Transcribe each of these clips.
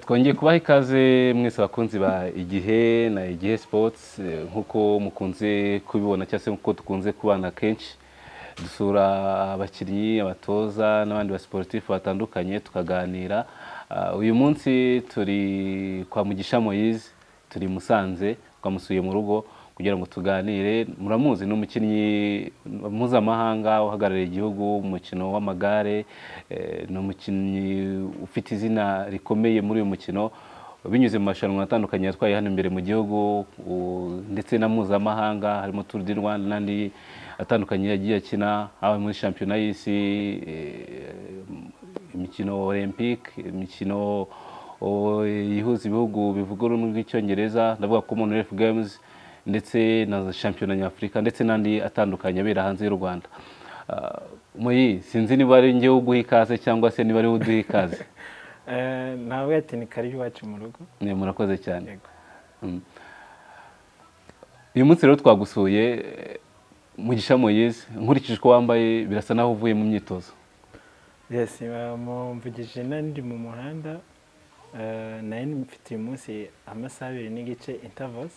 twongeye kubaha ikaze mwese bakunzi ba igihe na igihe sports eh, nk'uko mukunze kubibona cyangwa se nk'uko dukunze kubana kenshi dusura abakinnyi abatoza n'abandi basportifu batandukanye tukaganira Ah, uyu munsi turi kwa mugisha moyize turi i musanze twamusuye mu rugo kugira ngo tuganire muramuzi ni umukinnyi mpuzamahanga uhagarariye igihugu mu mukino w'amagare eh, ni umukinnyi ufite izina rikomeye muri uyu mukino binyuze mu marushanwa atandukanye yatwaye hano imbere mu gihugu u- ndetse na mpuzamahanga harimo Tour du Rwanda n'andi atandukanye yagiye akina haba muri shampiyona y'isi eh, imikino olympique imikino o, yihuza ibihugu bivuga ururimi rw'icyongereza ndavuga ko umuntu ref games ndetse na za shampiyona nyafurika ndetse n'andi atandukanye abera hanze y'u rwanda Ah, muyi sinzi niba ari njyewe uguha ikaze cyangwa se niba ari wowe uduha ikaze Eh, nawe ati ni karibu iwacu mu rugo Ne, murakoze cyane Yego. uyu munsi rero twagusuye eh, mugisha moyize nkurikije uko wambaye birasa naho uvuye mu myitozo yes bamumvugije nandi mu muhanda eh, nari mfite uyu munsi amasaha abiri n'igice intervals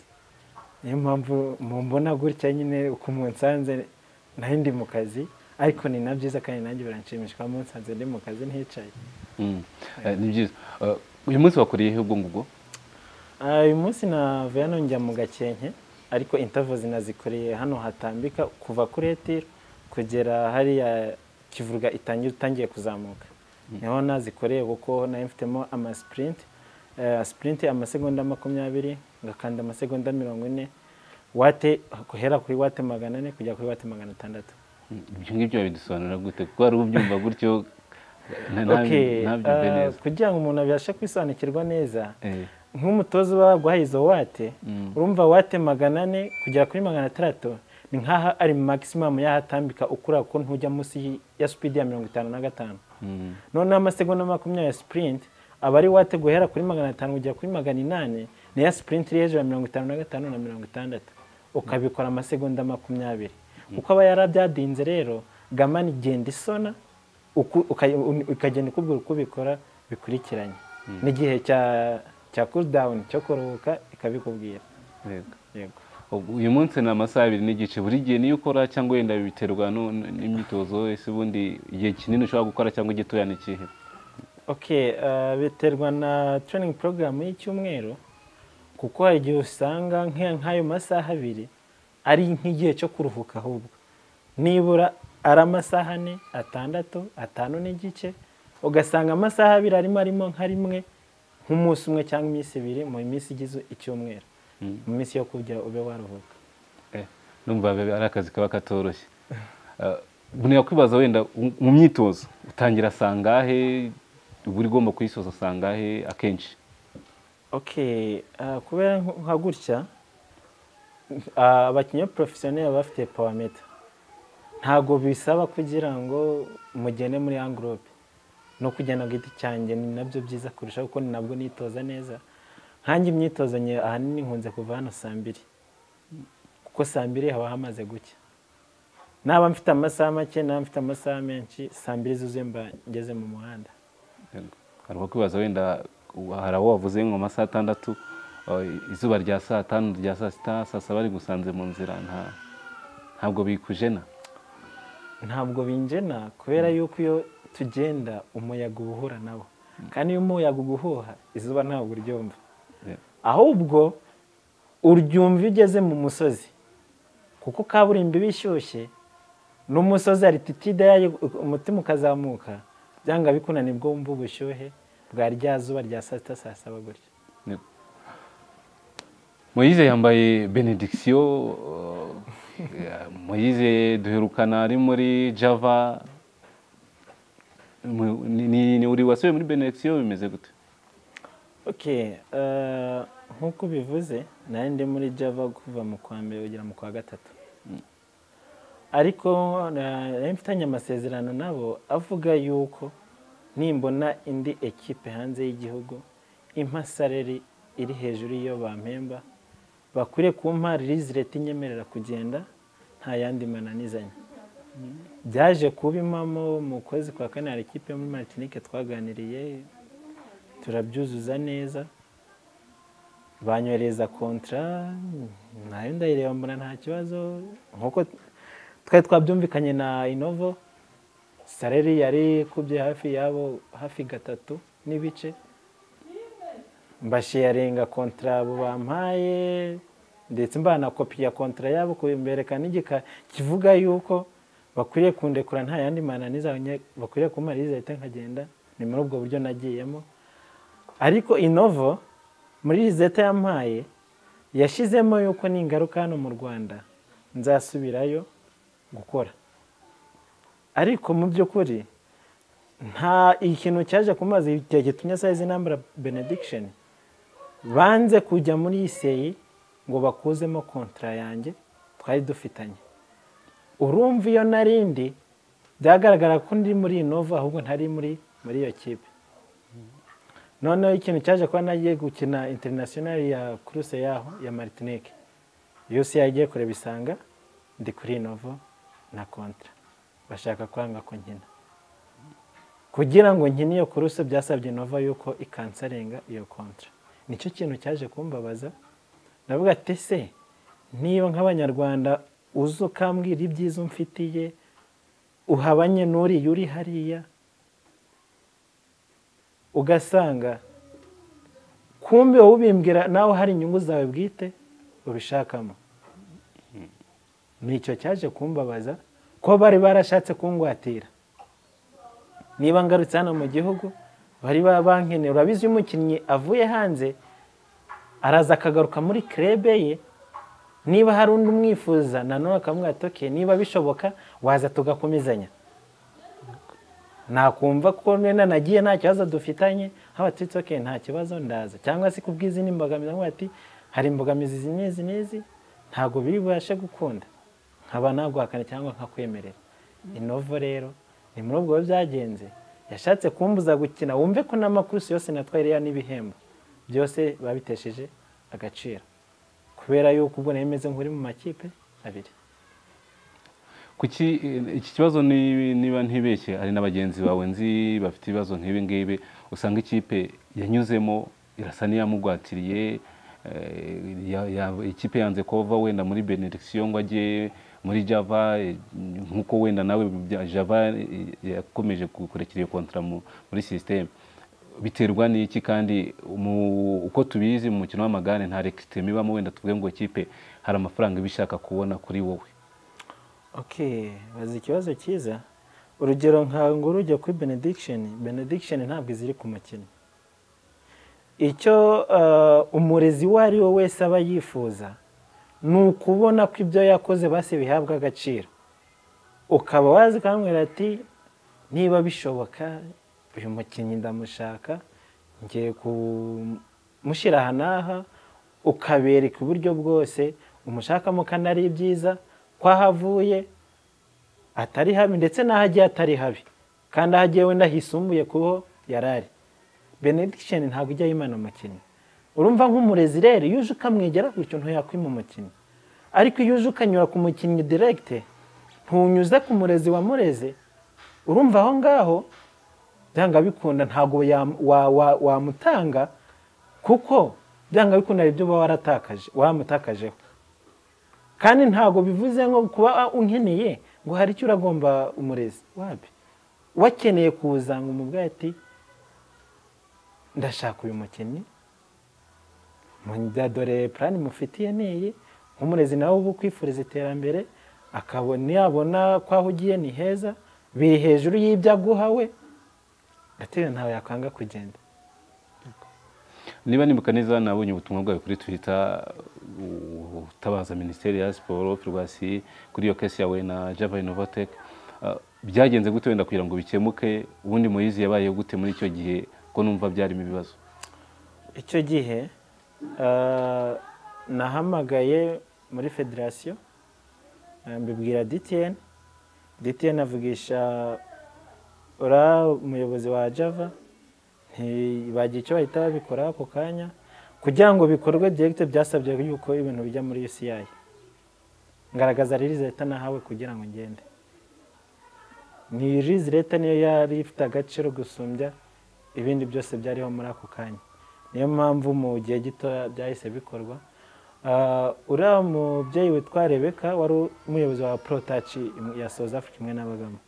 niyo mpamvu mumbona gutya nyine uko munsanze nari ndi mu kazi ariko ni na byiza kandi nanjye biranshimisha kuba munsanze ndi mu kazi nticaye Mm. Eh, ni byiza Eh, uyu munsi wakuriyeho ubwo ngubwo Ah, uyu munsi navuye hano njya mu gakenke ariko intervo zinazikoreye hano hatambika kuva kuri etiri kugera hariya kivuruga itangira utangiye kuzamuka niho nazikoreye kuko nari mfitemo amasipurinti sipurinti amasegonda makumyabiri ngakanda amasegonda mirongo ine wate guhera kuri wate magana ane kugera kuri wate magana atandatu Mm, ibyo ngibyo wabidusobanura gute kuko wari ubyumva gutyo na- na- Okay, ntabyumve ah, neza kugira ngo umuntu abashe kwisobanukirwa neza Eh, nk'umutoza uba waguhaye izo wate Mm. urumva wate magana ane kugera kuri magana atandatu ni nk'aho ari magisimamu yahatambika ukura ko ntujya munsi y- ya supidi ya mirongo itanu na gatanu mm, noneho amasegonda makumyabiri ya sipurinti aba ari wate guhera kuri magana atanu kugera kuri magana inani ni ya sipurinti iri hejuru ya mirongo itanu na gatanu na mirongo itandatu ukabikora amasegonda makumyabiri kuko aba yarabyadinze rero gamani igenda isona uku- uka- un- ukagenda ukubwira uko ubikora bikurikiranye n'igihe cya cya cooldown cyo kuruhuka ikabikubwira yego. yego Ubu- uyu munsi ni amasaha abiri n'igice buri gihe niyo ukora cyangwa wenda biterwa nu- nu- n'imyitozo ese ubundi igihe kinini ushobora gukora cyangwa igitoya ni ikihe Okay, eh, biterwa na training program y'icyumweru kuko hari igihe usanga nk- nk'ayo masaha abiri ari nk'igihe cyo kuruhuka ahubwo nibura ari amasaha ane atandatu atanu n'igice ugasanga amasaha abiri arimo arimo nka rimwe nk'umunsi umwe cyangwa iminsi ibiri mu minsi igize icyumweru mu minsi yo kugira ube waruhuka Eh, numva biba ari akazi kaba katoroshye Eh, umuntu yakwibaza wenda u- mu myitozo utangira sangahe uba ugomba kuyisoza sangahe akenshi okay ah, kubera nk- nka gutya ah, abakinnyi porofesiyoneri baba bafite pawameta ntabwo bisaba kugira ngo mugende muri angurope no kugenda ku giti cyanjye ni nabyo byiza kurusha kuko ni nabwo nitoza neza nkanjye imyitozo nye ahanini nkunze kuva hano saa mbiri kuko saa mbiri haba hamaze gucya naba mfite amasaha make naba mfite amasaha menshi saa mbiri zuzuye mba ngeze mu muhanda Yego. hari uwakwibaza wenda u- hari abo wavuze ngo amasaha atandatu eh, izuba rya saa tanu rya saa sita saa saba rigusanze mu nzira nta- ntabwo bikujena ntabwo binjena kubera yuko iyo tugenda umuyaga uba uhura nabo kandi iyo umuyaga uguhuha izuba ntabwo uryumva Yego. ahubwo uryumva iyo ugeze mu musozi kuko kaburimbo iba ishyushye n'umusozi arititide yayo umutima ukazamuka byanga bikunaniye ubwo wumva ubushyuhe bwa rya zuba rya saa sita saa saba gutya Yego. moyize yambaye benediction eh, moyize duherukana ari muri java Mu- ni- ni ni uri wasubiye muri benediction bimeze gute Okay, eh, nk'uko ubivuze nari ndi muri java kuva mu kwa mbere kugera mu kwa gatatu ariko eh, nari mfitanye amasezerano nabo avuga yuko nimbona indi ekipe hanze y'igihugu impa saleri iri hejuru y'iyo bampemba bakwiriye kumpa rizireti inyemerera kugenda nta yandi mananizanya byaje kuba impamo mu kwezi kwa kane hari ikipe yo muri martinike twaganiriye turabyuzuza neza banyohereza kontara nayo ndayireba mbona nta kibazo nk'uko twari twabyumvikanye na inovo sareri yari ikubye hafi yabo hafi gatatu n'ibice mbashiyarenga kontara abo bampaye ndetse mbana kopi ya kontara yabo kumbereka n'igika kivuga yuko bakwiriye kundekura nta yandi mananiza bakwiriye kumariza leta nkagenda ni muri ubwo buryo nagiyemo ariko inovo muri leta yampaye yashyizemo yuko n'ingaruka hano mu rwanda nzasubirayo gukora ariko mu by'ukuri nta ikintu cyaje ku mazi igihe gitumye sayizi nambara benediction banze kujya muri iseyi ngo bakuzemo kontara yanjye twari dufitanye urumva iyo narindi byagaragara ko ndi muri inova ahubwo ntari muri muri iyo kipe noneho ikintu cyaje kuba nagiye gukina interinasiyonari ya kuruse yaho ya martinike yose yagiye kureba isanga ndi kuri inovo na kontara bashaka kwanga ko nkina kugira ngo nkine iyo kuruse byasabye inova yuko ikansarenga iyo kontara nicyo kintu cyaje kumbabaza ndavuga ati se niba nk'abanyarwanda uzi ukambwira ibyiza umfitiye uhabanye n'uriya uri hariya ugasanga kumbi wowe ubimbwira nawe hari inyungu zawe bwite ubishakamo nicyo cyaje kumbabaza ko bari barashatse kungwatira niba ngarutse hano mu gihugu bari bankeneye urabizi iyo umukinnyi avuye hanze araza akagaruka muri kerebe ye niba hari undi umwifuza nanone akamubwira ati oke niba bishoboka waza tugakomezanya nakumva ko nena nagiye nta kibazo dufitanye haba tuti oke nta kibazo ndaza cyangwa se kubw'izindi mbogamizi avuga ati hari imbogamizi izi n'izi n'izi ntabwo biri bubashe gukunda nkaba naguhakana cyangwa nkakwemerera inovo rero ni muri ubwo byagenze yashatse kumbuza gukina wumve ko n'amakurusi yose natwaye iriya n'ibihembo byose babitesheje agaciro kubera yuko ubwo nari meze nk'uri mu makipe abiri kuki iki kibazo ni- niba ntibeshye hari na bagenzi bawe nzi bafite ibibazo nk'ibi ngibi usanga ikipe yanyuzemo irasa n'iyamugwatiriye eh, ya- ya- ikipe yanze kova wenda muri benediction ngo ajye muri java eh, nk'uko wenda nawe bya- java eh, yakomeje kukurekera iyo kontara mu- muri sisiteme biterwa n'iki kandi mu- uko tubizi mu mukino w'amagare nta rekitema ibamo wenda tuvuge ngo ikipe hari amafaranga iba ishaka kubona kuri wowe ok bazi ikibazo cyiza urugero nka ngo urujya kuri benediction benediction ntabwo iziri ku mukinnyi icyo eh, umurezi uwo ari we wese aba yifuza ni ukubona ko ibyo yakoze basi bihabwa agaciro ukaba wazi ukamubwira ati niba bishoboka uyu mukinnyi ndamushaka ngiye kumushyira aha n'aha ukabereka uburyo bwose umushakamo kandi ari ibyiza ko ahavuye atari habi ndetse n'aho agiye atari habi kandi aho agiye wenda hisumbuye kuho yari ari benediction ntabwo ijya yimana umukinnyi urumva nk'umurezi rero iyo uje ukamwegera gutyo ntuyakwima umukinnyi ariko iyo uje ukanyura ku mukinnyi direkite ntunyuze ku murezi wamureze urumva aho ngaho byanga bikunda ntabwo yam- wa- wa- wamutanga kuko byanga bikunda hari ibyo uba waratakaje wamutakajeho kandi ntabwo bivuze ngo kuba unkeneye ngo hari icyo uragomba umurezi wabi wakeneye kuza ngo umubwire ati ndashaka uyu mukinnyi Mu- dore purani mufitiye n'iyi nk'umurezi nawe uba ukwifuriza iterambere akabona yabona ko aho ugiye ni heza biri hejuru y'ibyo aguha we gatera ntawe yakwanga kugenda niba nibuka neza nabonye ubutumwa bwawe kuri twitter uh, utabaza minisiteri ya siporo ferwasi kuri iyo kesi yawe na java inovatec byagenze gute wenda kugira ngo bikemuke ubundi muyizi yabaye gute muri icyo gihe ko numva byarimo ibibazo icyo gihe eh, nahamagaye muri federasiyo eh, mbibwira DTN DTN avugisha uriya umuyobozi wa java ntibagira icyo bahita babikora ako kanya kugira ngo bikorwe direkite byasabye yuko ibintu bijya muri UCI ngaragaza ririzi leta nahawe kugira ngo ngende ni rizi leta niyo yari ifite agaciro gusumbya ibindi byose byariho muri ako kanya niyo mpamvu mu gihe gito byahise bikorwa Ah, uriya mubyeyi witwa rebeka wari umuyobozi wa porotaci ya south africa imwe n'abagamo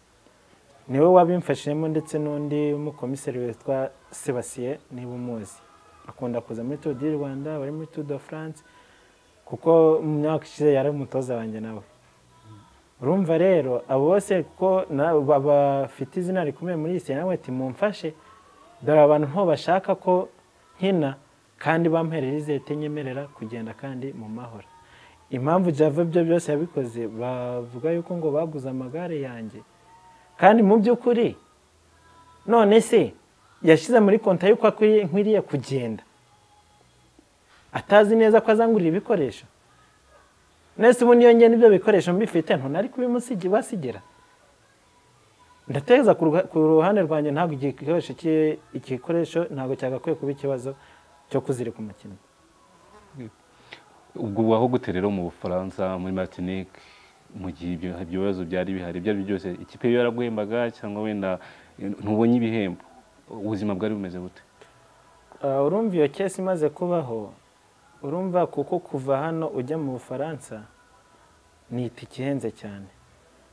niwe wabimfashijemo ndetse n'undi mukomiseri witwa sebasiye niba umuzi akunda kuza muri tour du rwanda bari muri tour de france kuko mu myaka ishize yari umutoza wanjye nawe urumva rero abo bose ko na- ba- bafite izina rikomeye muri iyi nawe ati mumfashe dore abantu nto bashaka ko nkina kandi bamperera izete nyemerera kugenda kandi mu mahoro impamvu java ibyo byose yabikoze bavuga yuko ngo baguze amagare yanjye kandi mu by'ukuri none se yashyize muri konta yuko akwiriye- nkwiriye kugenda atazi neza ko azangurira ibikoresho nese ubu niyo ngenda ibyo bikoresho mbifite ntunari kubibasigira ndateza ku ruha- ku ruhande rwanjye ntabwo igikoresho cye- igikoresho ntabwo cyagakwiye kuba ikibazo cyo kuzirika umukino ubwo waho gute rero mu bufaransa muri martinique mu gihe ibyo ibyo bibazo byari bihari ibyo ari byo byose ikipe yo yaraguhembaga cyangwa wenda ntubonye ibihembo ubuzima bwari bumeze bute Ah, urumva iyo kesi imaze kubaho urumva kuko kuva hano ujya mu bufaransa ni itike ihenze cyane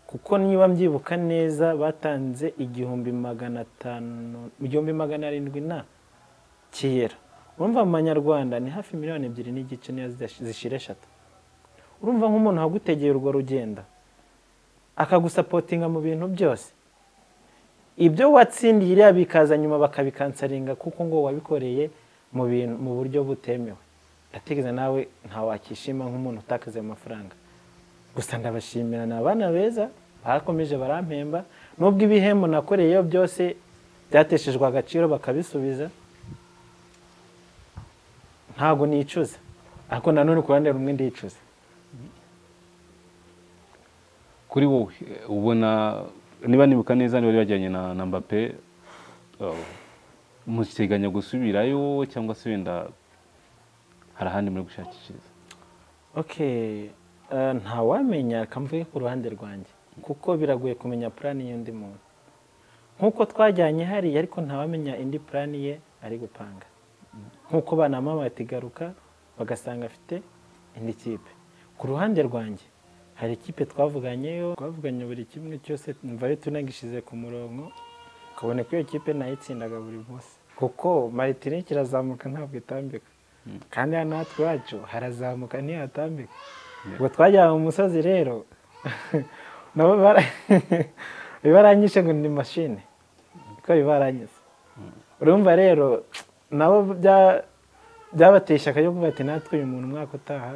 kuko niba mbyibuka neza batanze igihumbi magana atanu igihumbi magana arindwi na kera urumva mu manyarwanda ni hafi miliyoni ebyiri n'igice niyo zidash- zishira eshatu urumva nk'umuntu wagutegeye urwo rugenda akagusapotinga mu bintu byose ibyo watsindiye iriya bikaza nyuma bakabikansaringa kuko ngo wabikoreye mu bintu mu buryo butemewe ndatekereza nawe nta wakishima nk'umuntu utakaze amafaranga gusa ndabashimira ni abana beza bakomeje barampemba nubwo ibihembo nakoreyeyo byose byateshejwe agaciro bakabisubiza ntabwo nicuza ariko nanone ku ruhande rumwe ndicuza kuri wowe eh, ubona niba nibuka neza niba wajyanye na na mbappe eh, muteganya gusubirayo cyangwa se wenda hari ahandi muri gushakishiriza Okay, eh, ntawamenya kamvuge ku ruhande rwanjye kuko biragoye kumenya purani y'undi muntu nk'uko twajyanye hariya ariko ntawamenya indi purani ye ari gupanga nk'uko banama batigaruka bagasanga afite indi kipe ku ruhande rwanjye hari ikipe twavuganyeyo twavuganye buri kimwe cyose mvayo tunagishize ku murongo ukabona ko iyo kipe nayitsindaga buri munsi kuko maritinike irazamuka ntabwo itambika kandi hano natwe iwacu harazamuka ntihatambika ubwo twajyana mu musozi rero nabo bara- bibaranyishe ngo ni mashini ko bibaranyise urumva rero nabo bya- byabateye ishyaka ryo kuvuga ati natwe uyu muntu umwaka utaha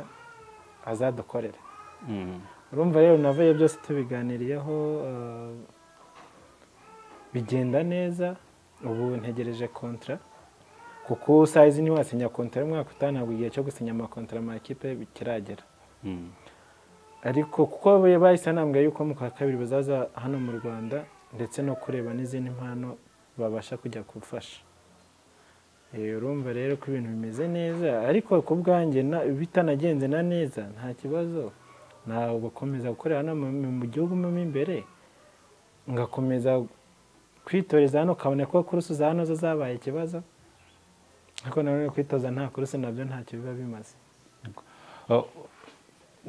azadukorera Mm. urumva rero navuye byose tubiganiriyeho eh, bigenda neza ubu ntegereje kontra kuko sayizi ntiwasinya kontra y'umwaka utaha ntabwo igihe cyo gusinya amakontra amakipe kiragera Mm. ariko kuko be- bahise banambwira yuko mu kwa kabiri bazaza hano mu rwanda ndetse no kureba n'izindi mpano babasha kujya gufasha Eh, urumva rero ko ibintu bimeze neza ariko ku bwanjye na- bitanagenze na neza nta kibazo ntabwo gukomeza gukorera hano mu- mu mu gihugu mo imbere ngakomeza kwitoreza hano ukabona ko kurusi za hano zo zabaye ikibazo ariko nanone kwitoza nta kurusi nabyo ntacyo biba bimaze Ah,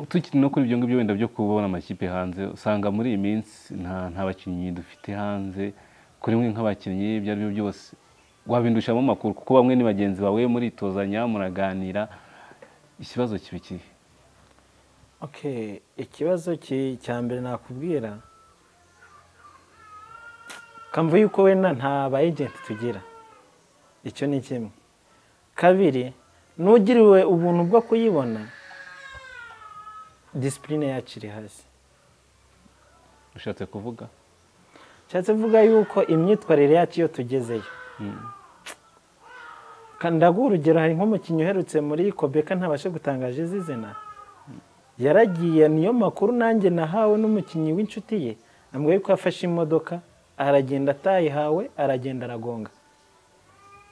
tukiri no kuri ibyo ngibyo wenda byo kubona amakipe hanze usanga muri iyi minsi nta nta bakinnyi dufite hanze kuri mwe nk'abakinnyi ibyo ari byo byose wabindushamo amakuru kuko bamwe ni bagenzi bawe muritozanya muraganira ikibazo kiba ikihe Okay, ikibazo ki- cya mbere nakubwira kamva yuko wenda nta ba agent tugira icyo ni kimwe kabiri n'ugiriwe ubuntu bwo kuyibona disipurine yacu iri hasi ushatse kuvuga nshatse kuvuga yuko imyitwarire yacu iyo tugezeyo Mm. Ka- ndaguha urugero hari nk'umukinnyi uherutse muri kobeka ntabashe gutangaza izina yaragiye niyo makuru nanjye nahawe n'umukinnyi w'inshuti ye ambwiye yuko yafashe imodoka aragenda atayihawe aragenda aragonga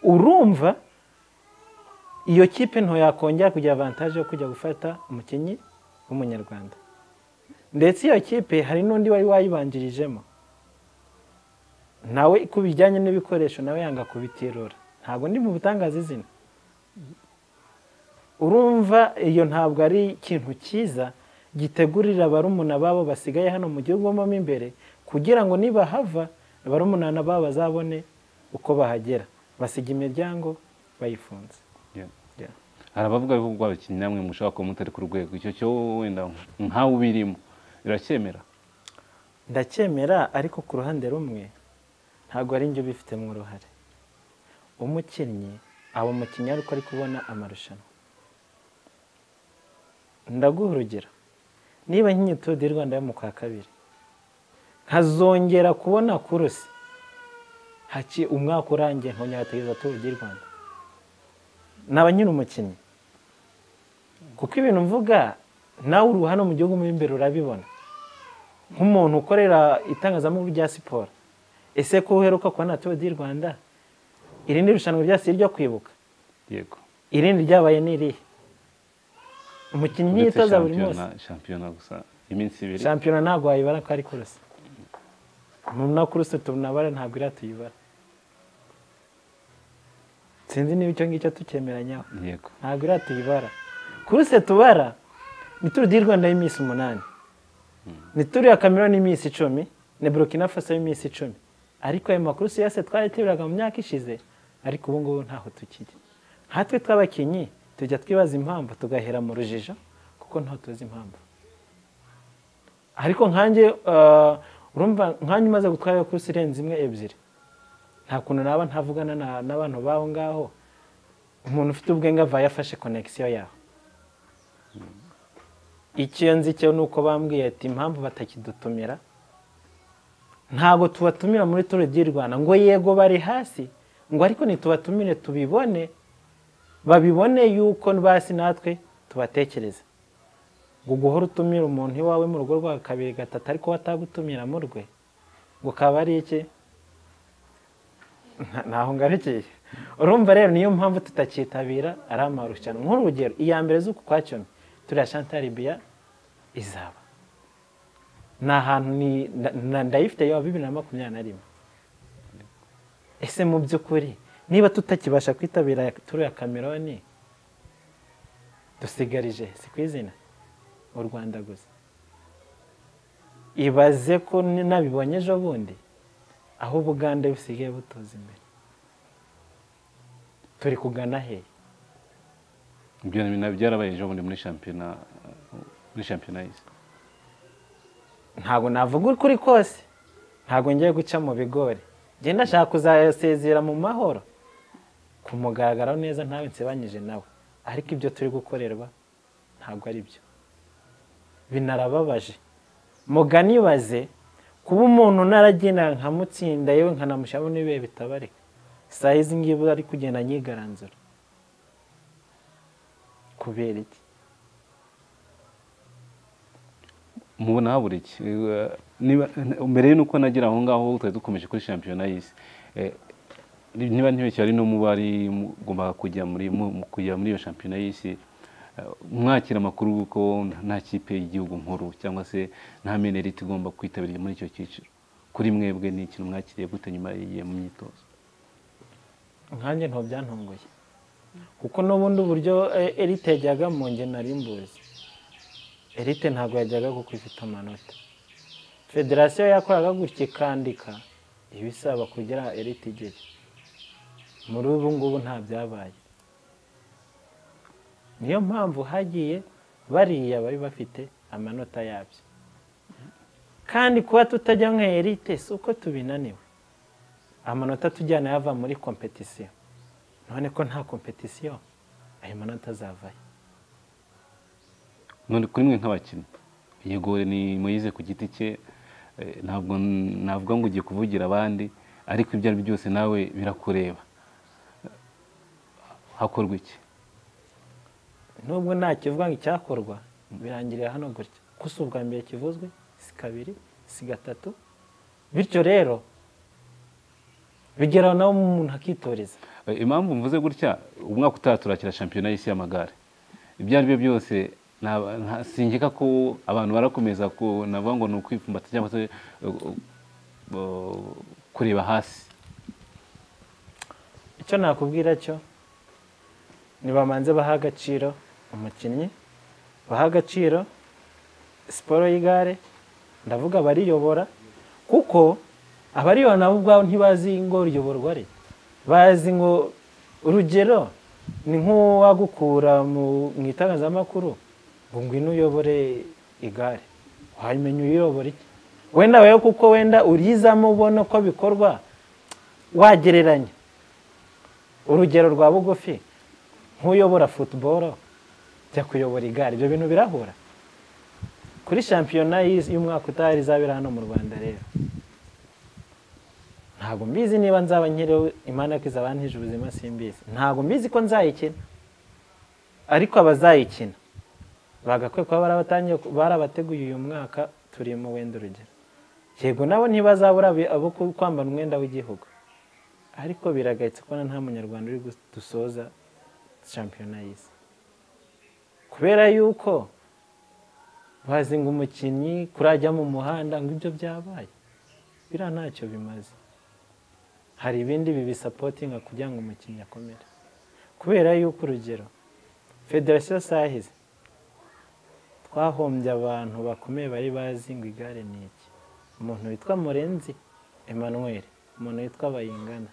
urumva iyo kipe nto yakongera kugira avantaje yo kujya gufata umukinnyi w'umunyarwanda ndetse iyo kipe hari n'undi wari wayibanjirijemo nawe ku bijyanye n'ibikoresho nawe yanga kubiterura ntabwo ndi mu butangaza izina urumva iyo ntabwo ari ikintu cyiza gitegurira barumuna babo basigaye hano mu gihugu mo imbere kugira ngo nibahava barumuna babo bazabone uko bahagera basiga imiryango bayifunze hari abavuga ko ubwo abakinnyi namwe mushobora kuba mutari ku rwego icyo cyo wenda nkawe ubirimo iracyemera ndacyemera ariko ku ruhande rumwe ntabwo ari njye ubifitemo uruhare umukinnyi aba umukinnyi ariko ari kubona amarushanwa ndaguha urugero niba nk'iyi todi y'u rwanda yo mu kwa kabiri nkazongera kubona kurusi haki umwaka urangiye nkonyategeza todi y'u rwanda naba nyiri umukinnyi kuko ibintu mvuga nawe uri hano mu gihugu mo imbere urabibona nk'umuntu ukorera itangazamakuru rya siporo ese ko uheruka kubona todi y'u rwanda iri ni irushanwa rya siporo ryo kwibuka yego irindi ryabaye ni irihe umukinnyi yitoza buri munsi Shampiyona- shampiyona gusa iminsi ibiri shampiyona ntabwo wayibara ko ari kurusi na kurusi tunabara ntabwo iriya tuyibara sinzi niba icyo ngicyo tucyemeranyaho yego ntabwo iriya tuyibara kuruse tubara ni turu di rwanda y'iminsi umunani ni turu ya kameruni y'iminsi icumi ni burokina faso y'iminsi icumi ariko ayo makuru si yose twari tubiraga mu myaka ishize ariko ubu ngubu ntaho tukiri nkatwe tw'abakinnyi tujya twibaza impamvu tugahera mu rujijo kuko ntaho tuzi impamvu ariko nkanjye eh, urumva nkanjye umaze gutwara kuruse irenze imwe ebyiri nta kuntu naba ntavugana na- n'abantu b'aho ngaho umuntu ufite ubwenge avayo afashe konegisiyo yawe icyo nzi cyo ni uko bambwiye ati impamvu batakidutumira ntabwo tubatumira muri turu di rwanda ngo yego bari hasi ngo ariko ntitubatumire tubibone babibone yuko basi natwe tubatekereza ngo guhora utumira umuntu iwawe mu rugo rwawe kabiri gatatu ariko watagutumira mu rwe ngo kaba ari iki Nta- ntaho ngarukiye urumva rero niyo mpamvu tutakitabira ari amarushanwa nk'urugero iya mbere z'uku kwa cyomi turiya shantari biya izaba ni ahantu ni- na- na- ndayifite yaba bibiri na makumyabiri na rimwe ese mu by'ukuri niba tutakibasha kwitabira aya- turu ya kameroni dusigarije si ku izina u rwanda gusa ibaze ko ni- nabibonye ejo bundi aho ubugande busigaye butoza imbere turi kugana he ibyo na- byarabaye ejo bundi muri shampiyona muri shampiyona y'isi ntabwo navuga ukuri kose ntabwo ngiye guca mu bigori njye ndashaka kuzasezera mu mahoro ku mugaragaro neza ntawe nsebanyije nawe ariko ibyo turi gukorerwa ntabwo ari byo binarababaje muganibaze kuba umuntu naragendana nkamutsinda yewe nkanamushyiramo n'ibihe bitabarika saa izi ngibi ari kugenda nyigaranzura kubera iki mubona habura iki Eh, niba mbere nuko nagira aho ngaho twari dukomeje kuri shampiyona y'isi Eh, niba ntibeshye ari no mu bari mugomba kujya muri mu- mu kujya muri iyo shampiyona y'isi eh, mwakira amakuru y'uko nta kipe y'igihugu nkuru cyangwa se nta menerite igomba kwitabira muri icyo cyiciro kuri mwebwe ni ikintu mwakiriye gute nyuma y'igihe mu myitozo nkanjye ntabwo byantunguye kuko n'ubundi uburyo eh, erite yajyaga mu nge nari mbuzi erite ntabwo yajyaga kuko ifite amanota federasiyo yakoraga gutya ikandika ibisaba kugira erite igere muri ubu ngubu nta byabaye niyo mpamvu hagiye bariya bari bafite amanota yabyo kandi kuba tutajya nka erite si uko tubinaniwe amanota tujyana yava muri kompetisiyo none ko nta kompetisiyo ayo manota azavayo none kuri mwe nk'abakinnyi yegore ni muyize ku giti cye eh, ntabwo navuga ngo ugiye kuvugira abandi ariko ibyo ari byo byose nawe birakureba hakorwa iki nubwo nta kivuga ngo icyakorwa birangirira hano gutya ko si ubwa mbere kivuzwe si kabiri si gatatu bityo rero bigeraho nawe umuntu akitoreza Eh, impamvu mvuze gutya umwaka utaha turakira shampiyona y'isi y'amagare ibyo ari byo byose nta- nta- singeka ko abantu barakomeza ku navuga ngo ni ukwipfumbata cyangwa se eh, eh, kureba hasi icyo nakubwira cyo ntibamanze baha agaciro umukinnyi baha agaciro siporo y'igare ndavuga abariyobora kuko abariyobora nabo ubwabo ntibazi ngo riyoborwa ari bazi ngo urugero ni nk'uwagukura mu mu itangazamakuru ngo ngwino uyobore igare wamenya uyiyobora iki wenda wewe kuko wenda urizamo ubona uko bikorwa wagereranya urugero rwa bugufi nk'uyobora futuboro jya kuyobora igare ibyo bintu birahura kuri shampiyona y'iz- y'umwaka utaha izabera hano mu rwanda rero ntabwo mbizi niba nzaba nkiriho imana ko izabantije ubuzima simbizi ntabwo mbizi ko nzayikina ariko abazayikina bagakwiye kuba barabatangiye barabateguye uyu mwaka turimo wenda urugero yego nabo ntibazabura abi- abo ku- kwambara umwenda w'igihugu ariko biragayitse kubona nta munyarwanda uri gu- dusoza shampiyona y'isi kubera yuko bazi ngo umukinnyi kurajya mu muhanda ngo ibyo byabaye biriya ntacyo bimaze hari ibindi bibisapotinga kugira ngo umukinnyi akomere kubera yuko urugero federasiyo sahizi twahombye abantu bakomeye bari bazi ngo igare ni iki umuntu witwa murenzi emmanuel umuntu witwa bayingana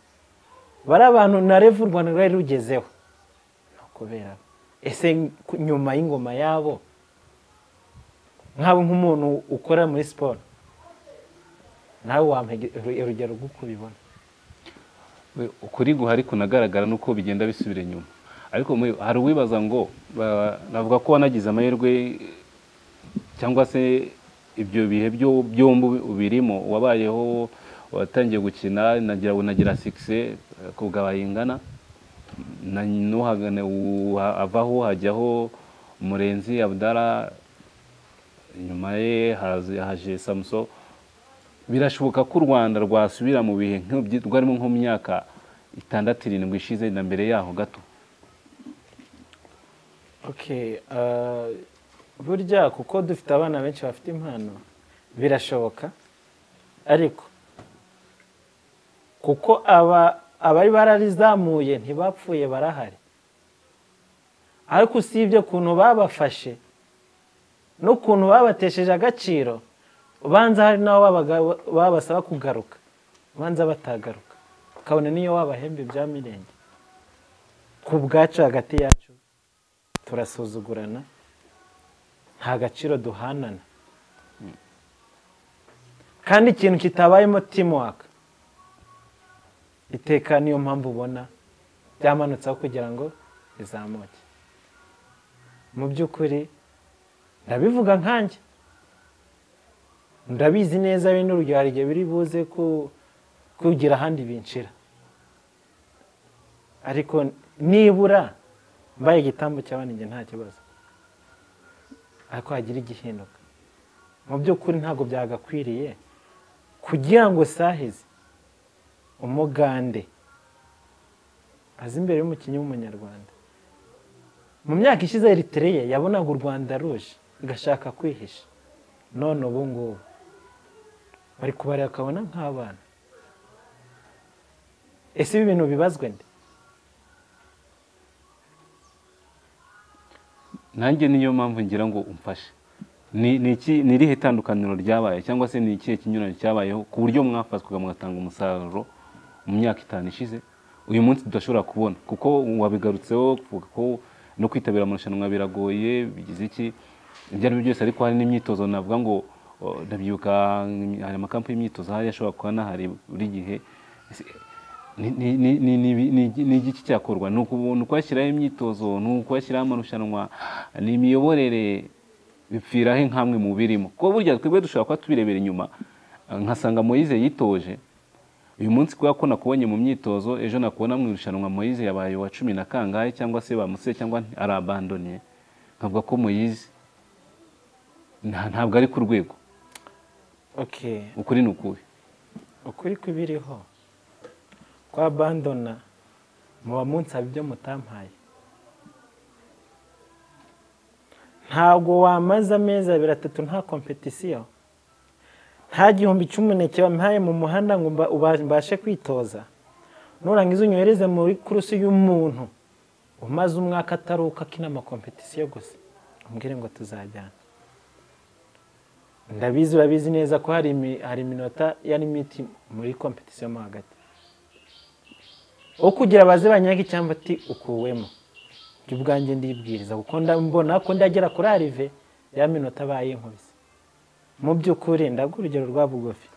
bari abantu na revu u rwanda rwari rugezeho ni ukubera ese ku- nyuma y'ingoma yabo nk'abo nk'umuntu ukora muri siporo nawe wampa igi- uru- urugero rw'uko ubibona We- ukuri guha ariko unagaragara nuko bigenda bisubira inyuma ariko mu- hari uwibaza ngo ba- navuga ko wanagize amahirwe cyangwa se ibyo bihe byo- byombi ubirimo wabayeho watangiye gukina nagira unagira sikise kubwa bayingana na nuhagane uha- avaho hajyaho murenzi abdara inyuma ye haza- haje samuso birashoboka ko u rwanda rwasubira mu bihe nk'ibyo rwarimo nko mu myaka itandatu irindwi ishize na mbere yaho gato okay ah, burya kuko dufite abana benshi bafite impano birashoboka ariko kuko aba abari bararizamuye ntibapfuye barahari ariko usibye ukuntu babafashe n'ukuntu babatesheje agaciro ubanza hari n'abo babaga- babasaba kugaruka ubanza batagaruka ukabona niyo wabahemba ibya mirenge ku bwacu hagati yacu turasuzugurana nta gaciro duhanana kandi ikintu kitabayemo timuwaka iteka niyo mpamvu ubona byamanutseho kugira ngo rizamuke mu by'ukuri ndabivuga nkanjye ndabizi neza bino urugero hari igihe biri buze ku- kugira ahandi binshira ariko nibura mbaye igitambo cy'abanenge nta kibazo ariko hagira igihinduka mu by'ukuri ntabwo byagakwiriye kugira ngo sahizi umugande azi imbere y'umukinnyi w'umunyarwanda mu myaka ishize eriteriye yabonaga u rwanda ruje igashaka kwihisha none ubu ngubu bari kubareba akabona nk'abana ese ibi bintu bibazwe nde nanjye niyo mpamvu ngira ngo umfashe ni ni iki- ni irihe itandukaniro ryabaye cyangwa se ni ikihe kinyuranye cyabayeho ku buryo mwafatwaga mugatanga umusaruro mu myaka itanu ishize uyu munsi tudashobora kubona kuko wabigarutseho kuvuga ko no kwitabira amarushanwa biragoye bigize iki ibyo ari byo byose ariko hari n'imyitozo navuga ngo o, ndabyibuka hari amakampu y'imyitozo hari ashobora kuba anahari buri gihe ni- ni- ni- ni- ni- ni- ni igiki cyakorwa ni uku- ni ukwashyiraho imyitozo ni ukwashyiraho amarushanwa ni imiyoborere bipfiraho nk'amwe mu birimo kuko burya twebwe dushobora kuba tubirebera inyuma eh, nkasanga moyize yitoje uyu munsi kubera ko nakubonye mu myitozo ejo nakubona mu irushanwa moyize yabaye uwa cumi na kangahe cyangwa se bamuse cyangwa arabandoniye nkavuga ko moyize nta- ntabwo ari ku rwego okay ukuri ni ukubi ukuri kw'ibiriho kwa bandona muba munsaba ibyo mutampaye ntabwo wamaze amezi abiri atatu nta kompetisiyo nta gihumbi cy'umuneke bampaye mu muhanda ngo mba- uba- mbashe kwitoza nurangiza unyohereze muri kurusi y'umuntu umaze umwaka ataruka akina amakompetisiyo gusa umbwire ngo tuzajyana ndabizi urabizi neza ko hari imi- hari iminota ya limiti muri kompetisiyo mo hagati wo kugira baze banyage icyamba ati ukuwemo njye ubwanjye ndibwiriza kuko ndambona ko ndagera kuri arive ya minota abaye inkubise mu by'ukuri ndaguha urugero rwa bugufi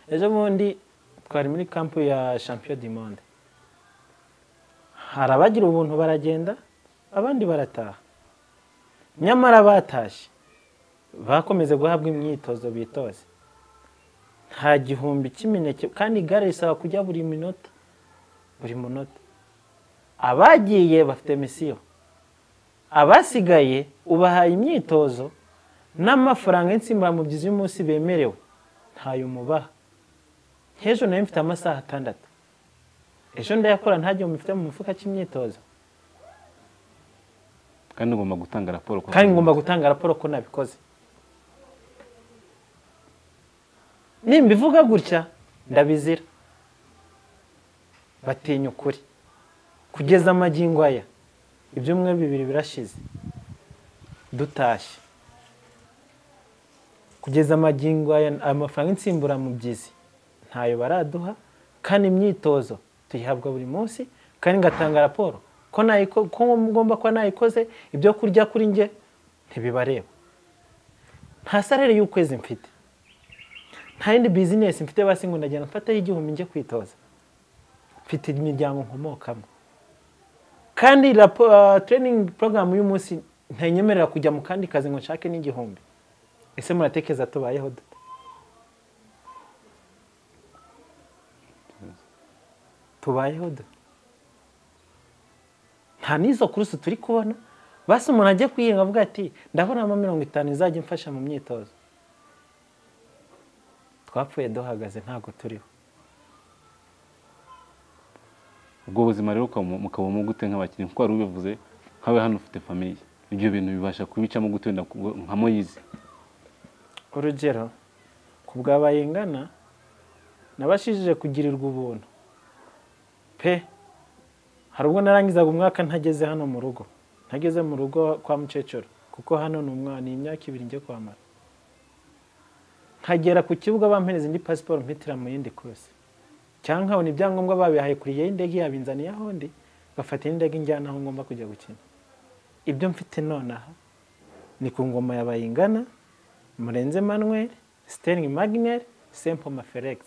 ejo bundi twari muri kampu ya champion du monde hari abagira ubuntu baragenda abandi barataha nyamara batashye bakomeze guhabwa imyitozo bitoze nta gihumbi cy'imineke kandi igare risaba kujya buri minota buri munota abagiye bafite misiyo abasigaye ubahaye imyitozo n'amafaranga y'insimburamubyizi y'umunsi bemerewe ntayo umubaha nk'ejo nayo mfite amasaha atandatu ejo ndayakora nta gihumbi mfite mu mufuka cy'imyitozo kandi ngomba gutanga raporo ku- kandi ngomba gutanga raporo ko nabikoze nimbivuga gutya ndabizira batinya ukuri kugeza amagingo aya ibyumweru bibiri birashize dutashye kugeza amagingo aya amafaranga y'insimburamubyizi ntayo baraduha kandi imyitozo tuyihabwa buri munsi kandi ngatanga raporo ko nayiko- ko ngomba kuba nayikoze ibyo kurya kuri njye ntibibareba nta sarere y'ukwezi mfite nta yindi bizinesi mfite basi ngo ndagenda mfataho igihumbi njye kwitoza mfite imiryango nkomokamo kandi rapo- ah, training program y'umunsi ntanyemerera kujya mu kandi kazi ngo nshake n'igihumbi ese muratekereza tubayeho dute tubayeho dute nta n'izo kurusi turi kubona basi umuntu ajya kwiyenga avuga ati ndabonamo mirongo itanu izajya imfasha mu myitozo twapfuye duhagaze ntabwo turiho ubwo buzima rero ukaba- mukabamo gute nk'abakinnyi kuko wari ubivuze nkawe hano ufite famiye ibyo bintu bibasha kubicamo gute wenda ku- nka moyizi urugero ku bwa bayingana nabashije kugirirwa ubuntu pe hari ubwo narangizaga umwaka ntageze hano mu rugo ntageze mu rugo kwa mukecuru kuko hano ni umwana ni imyaka ibiri njye kwamara nkagera ku kibuga bampereza indi pasiporo mpitira mu yindi kuruse cyangwa nkabona ibyangombwa babihaye kuri y'indege yabinzaniye aho ndi ngafata n'indege njyana aho ngomba kujya gukina ibyo mfite nonaha ni ku ngoma ya bayingana murenze manuel sterling magner sempo mafelix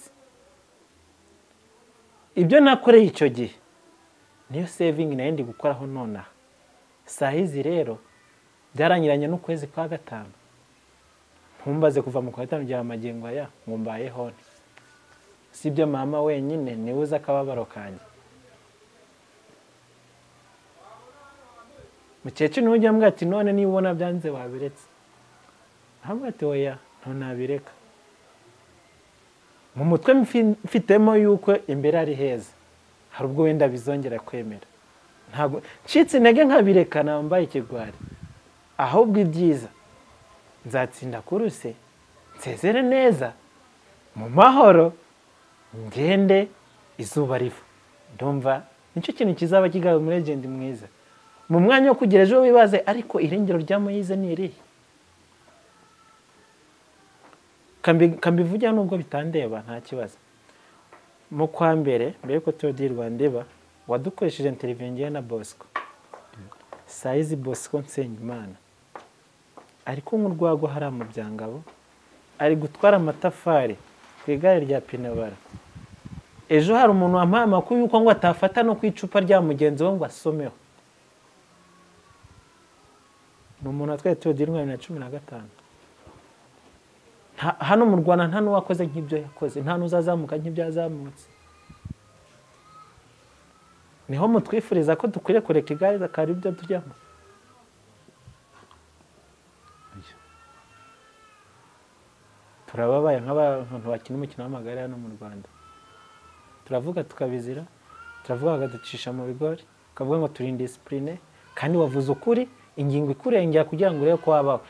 ibyo nakoreye icyo gihe niyo sevingi nayo ndi gukoraho nonaha saa hizi rero byarangiranye n'ukwezi kwa gatanu ntumbaze kuva mu kwa gatanu rya magingo aya ngo mbayeho nte si ibyo mama wenyine niwe uzi akababaro kanjye mukecuru niwe ujya ambwira ati none niba ubona byanze wabiretse ntabwo ati oya ntunabireka mu mutwe mfi- mfitemo yuko imbere ari heza hari ubwo wenda bizongera kwemera ntabwo ncitse intege nkabireka nambaye ikigwari ahubwo ibyiza nzatsinda kuruse nsezere neza mu mahoro ngende izuba riva ndumva nicyo kintu kizaba kigarura umuregendi mwiza mu mwanya wo kugera ejo wibaze ariko irengero rya moyize ni irihe Kambi- kambivugira nubwo bitandeba nta kibazo mu kwa mbere mbere ko tuba di rwanda iba wadukoresheje interiviyo na bosco sayizi bosco nsengimana ari kunywa urwagwa hariya mu byangabo ari gutwara amatafari ku igare rya pinabara ejo hari umuntu wampaye amakuru y'uko ngo atafata no ku icupa rya mugenzi we ngo asomeho ni umuntu watwaye tuba di rwanda bibiri na cumi na gatanu Nta- hano mu rwanda nta n'uwakoze nk'ibyo yakoze nta n'uzazamuka nk'ibyo yazamutse niho mutwifuriza ko dukwiriye kureka igare akaba ibyo tujyamo turababaye nk'abantu bakina umukino w'amagare hano mu rwanda turavuga tukabizira turavuga bakaducisha mu bigori tukavuga ngo turi indisipurine kandi wavuze ukuri ingingo ikurengera kugira ngo urebe ko wabaho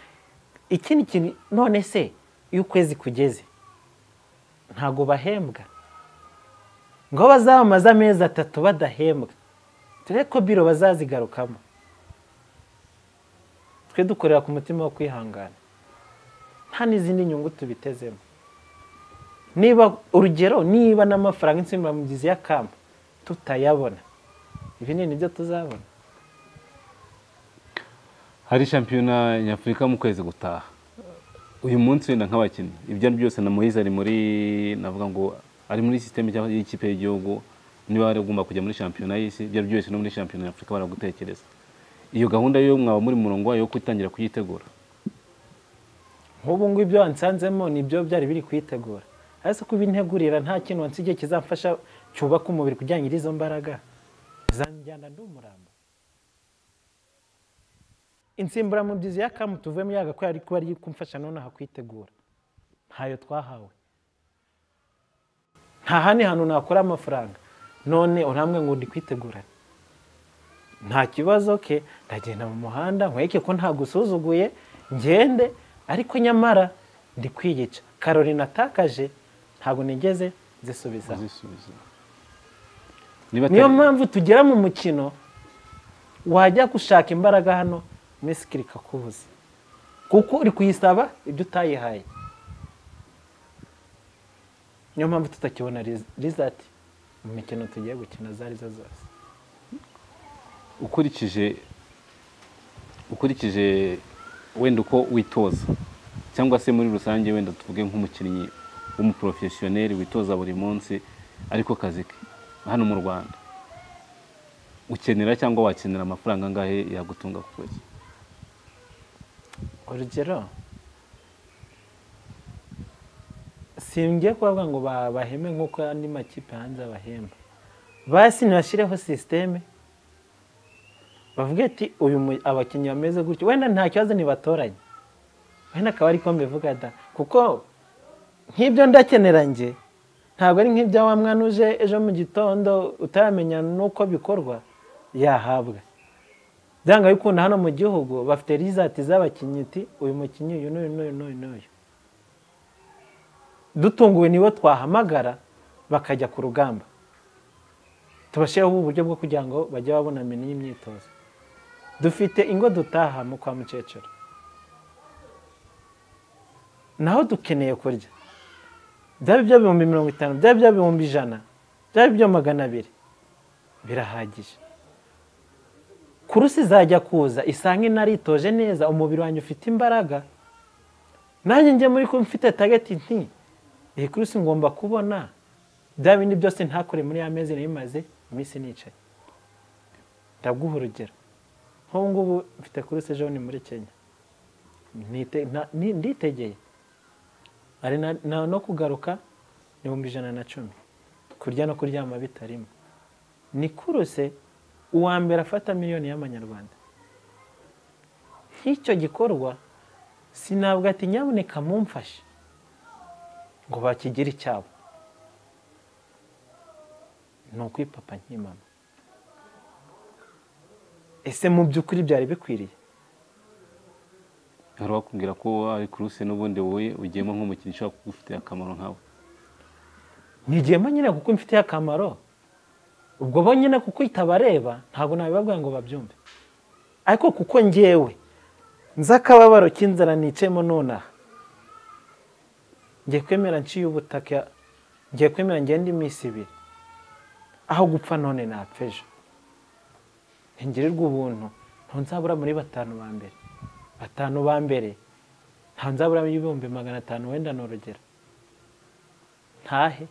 ikindi kintu none se iyo ukwezi kugeze ntabwo bahembwa ngo bazamamaze amezi atatu badahembwa dore ko biro bazazigarukamo twe dukorera ku mutima wo kwihangana nta n'izindi nyungu tubitezemo niba urugero niba n'amafaranga insimburamubyizi y'akamba tutayabona ibi ni nibyo tuzabona hari shampiyona nyafurika mu kwezi gutaha uyu munsi wenda nk'abakinnyi ibyo ari byose na muhizi ari muri navuga ngo ari muri sisiteme y'ikipe y'igihugu niba wari ugomba kujya muri shampiyona y'isi ibyo ari byose no muri shampiyona nyafurika baragutekereza iyo gahunda yo mwaba muri murongo wayo wo kuyitangira kuyitegura nk'ubu ngubu ibyo wansanzemo ni ibyo byari biri kuyitegura ariko uko ubintegurira nta kintu wansigiye kizamfasha cyubaka umubiri kugira ngo izo mbaraga zanjyana ndi umurambo insimburamubyizi ya kamu tuvuyemo yagakwiye ariko ari kumfasha nonaha kuyitegura ntayo twahawe nta handi hantu nakora amafaranga none urambwe ngo ndi kwitegurane nta kibazo ke ndagenda mu muhanda nkweke ko ntagusuzuguye ngende ariko nyamara ndi kwiyica karori natakaje ntabwo nigeze zisubiza kuzisubiza niyo mpamvu tugera mu mukino wajya gushaka imbaraga hano mesikiri ikakubuza kuko uri kuyisaba ibyo utayihaye niyo mpamvu tutakibona rizati mu mikino tugiye gukina izo ari zo zose ukurikije ukurikije wenda uko witoza cyangwa se muri rusange wenda tuvuge nk'umukinnyi w'umuporofesiyoneri witoza buri munsi ariko kazi ke hano mu rwanda ukenera cyangwa wakenera amafaranga angahe yagutunga ku kwezi urugero simbwiye kubavuga ngo ba- baheme nk'uko andi makipe hanze abahemba basi ntibashyireho sisiteme bavuge ati uyu mu- abakinnyi bameze gutyo wenda nta kibazo ntibatoranye wenda akaba ariko mbivuga da kuko nk'ibyo ndakenera njye ntabwo ari nk'ibyo wa mwana uje ejo mu gitondo utaramenya n'uko bikorwa yahabwa byanga bikunda hano mu gihugu bafite rizati z'abakinnyi uti uyu mukinnyi uyu n'uyu n'uyu n'uyu n'uyu dutunguwe nibo twahamagara bakajya ku rugamba tubashireho uburyo bwo kugira ngo bajye babona menu y'imyitozo dufite ingo dutaha mu kwa mukecuru naho dukeneye kurya byaba ibyo bihumbi mirongo itanu byaba ibyo bihumbi ijana byaba ibyo magana abiri birahagije kurusi izajya kuza isange inaritoje neza umubiri wanjye ufite imbaraga nanjye njye muri kumwe mfite tageti nti iyi kurusi ngomba kubona bya bindi byose ntakore muri ya mezi nabimaze iminsi nicaye ndaguha urugero nk'ubu ngubu mfite kurusi ejo ni muri kenya Nite- na- ni- nditegeye ari na- na- no kugaruka ibihumbi ijana na cumi kurya no kuryama bitarimo ni kuruse uwa mbere afata miliyoni y'amanyarwanda nk'icyo gikorwa sinabwa ati nyabuneka mumfashe ngo bakigire icyabo ni ukwipapa nk'imama ese mu by'ukuri byari bikwiriye hari uwakubwira ko ari kuruse n'ubundi wowe ugiyemo nk'umukinnyi ushobora kugufitiye akamaro nkawe ntigiyemo nyine kuko mfitiye akamaro ubwo bo nyine kuko itabareba ntabwo nabibabwira ngo babyumve ariko kuko ngewe nzi akababaro k'inzara nicayemo nonaha ngiye kwemera nciye ubutaka ngiye kwemera ngenda iminsi ibiri aho gupfa none napfa ejo ntingirirwe ubuntu ntunzabura muri batanu ba mbere batanu ba mbere ntanzabura ibihumbi magana atanu wenda ni urugero ntahe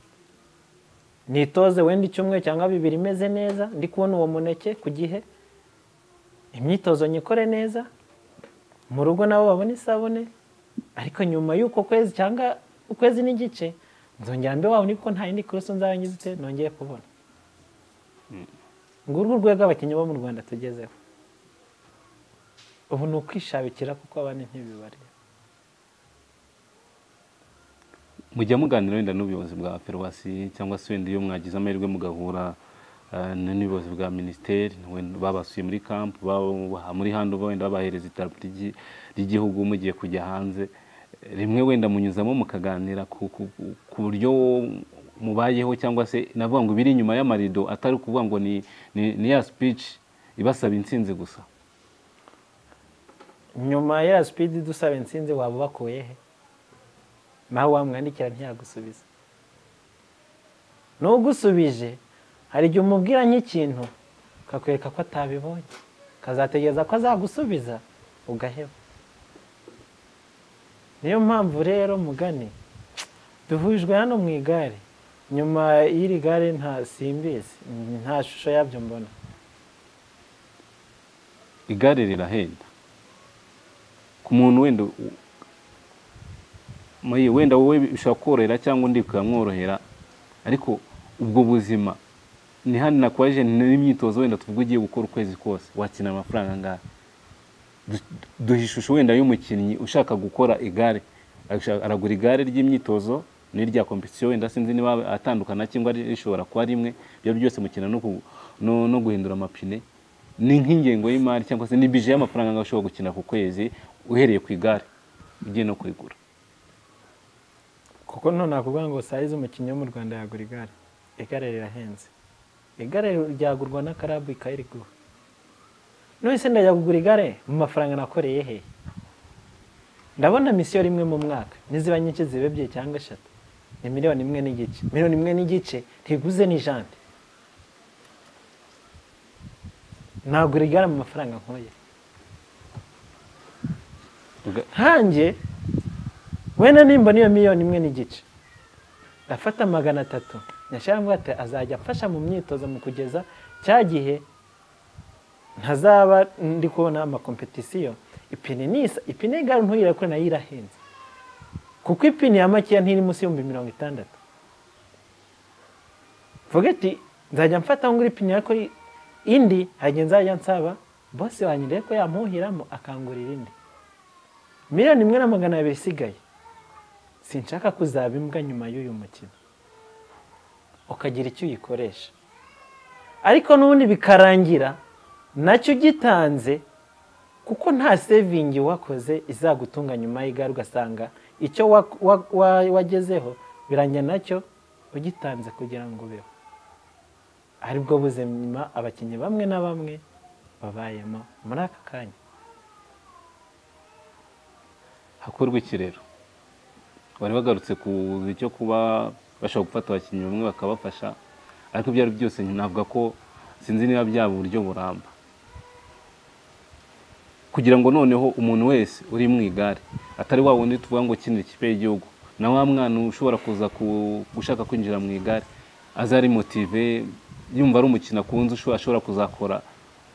nitoze wenda icyumweru cyangwa bibiri imeze neza ndi kubona uwo muneke ku gihe imyitozo nyikore neza mu rugo nabo babona isabune ariko nyuma y'uko kwezi cyangwa ukwezi n'igice nzongera mbe wabona ko nta yindi kurusi nzaba ngize nongeye kubona ngurwo urwego abakinnyi bo mu rwanda tugezeho ubu ni ukwishabikira kuko abandi ntibibareba mujya muganira wenda n'ubuyobozi bwa ferwasi cyangwa se wenda iyo mwagize amahirwe mugahura eh, n'ubuyobozi bwa minisiteri wenda babasuye muri kampu babaha muri hando wenda babahereza idarapo ry'i- ry'igihugu mugiye kujya hanze rimwe wenda munyuzamo mukaganira ku ku- ku buryo mubayeho cyangwa se navuga ngo ibiri inyuma y'amarido atari ukuvuga ngo ni ni- ni ya speech ibasaba intsinzi gusa nyuma ya sipidi dusaba insinzi waba ubakuye he nawe wamwandikira ntiyagusubiza n'ugusubije hari igihe umubwira nk'ikintu akakwereka ko atabibonye akazategereza ko azagusubiza ugaheba niyo mpamvu rero mugani duhujwe hano mu igare nyuma y'iri gare nta simbizi nta shusho yabyo mbona igare rirahenda ku muntu wenda u- maye wenda wowe bishobora korohera cyangwa undi bikamworohera ariko ubwo buzima ni hano nakwaje n'imyitozo wenda tuvuga ugiye gukora ukwezi kose wakina amafaranga angahe Du- duha ishusho wenda y'umukinnyi ushaka gukora igare Arashaka- aragura igare ry'imyitozo n'irya kompetisiyo wenda sinzi niba atandukana cyangwa ari- rishobora kuba rimwe ibyo byose mukina no, ku- no, no guhindura amapine ni nk'ingengo y'imari cyangwa se ni bije y'amafaranga angahe ushobora gukina ku kwezi uhereye ku igare ugiye no kurigura kuko none nakuvuga ngo sayizi umukinnyi wo mu rwanda yagura igare igare rirahenze igare ryagurwa na karabu ikayiriguha none se ndajya kugura igare mu mafaranga nakoreye he ndabona misiyo rimwe mu mwaka niziba nyinshi ziba ebyiri cyangwa eshatu ni miliyoni imwe n'igice miliyoni imwe n'igice ntiguze ni jante nagura igare mu mafaranga nkoye Uga- nkanjye wenda nimba niyo miliyoni imwe n'igice ndafata magana atatu nyashyiramo ati azajya afasha mu myitozo mu kugeza cya gihe ntazaba ndi kubona amakompetisiyo ipine nisa ipine y'igare ntugire kure nayo irahenze kuko ipine ya makeya ntiri munsi y'ibihumbi mirongo itandatu mvuge ati nzajya mfata ngo ipine ariko indi hajya nzajya nsaba bose wanjye ndebe ko yamuhiramo akangurira indi miliyoni imwe na magana abiri isigaye sinshaka kuzaba imbwa nyuma y'uyu mukino ukagira icyo uyikoresha ariko n'ubundi bikarangira nacyo ugitanze kuko nta sevingi wakoze izagutunga nyuma y'igare ugasanga icyo wa- wa- wa- wagezeho birangira nacyo ugitanze kugira ngo ubeho aribwo buzima abakinnyi bamwe na bamwe babayemo muri aka kanya hakorwa ikirero bari bagarutse ku cyo kuba bashobora gufata abakinnyi bamwe bakabafasha ariko ibyo ari byo byose navuga ko sinzi niba byaba uburyo buramba kugira ngo noneho umuntu wese uri mu igare atari wa wundi tuvuga ngo ukinira ikipe y'igihugu na wa mwana ushobora kuza ku- gushaka kwinjira mu igare aza ari motive yumva ari umukino akunze usho- ashobora kuzakora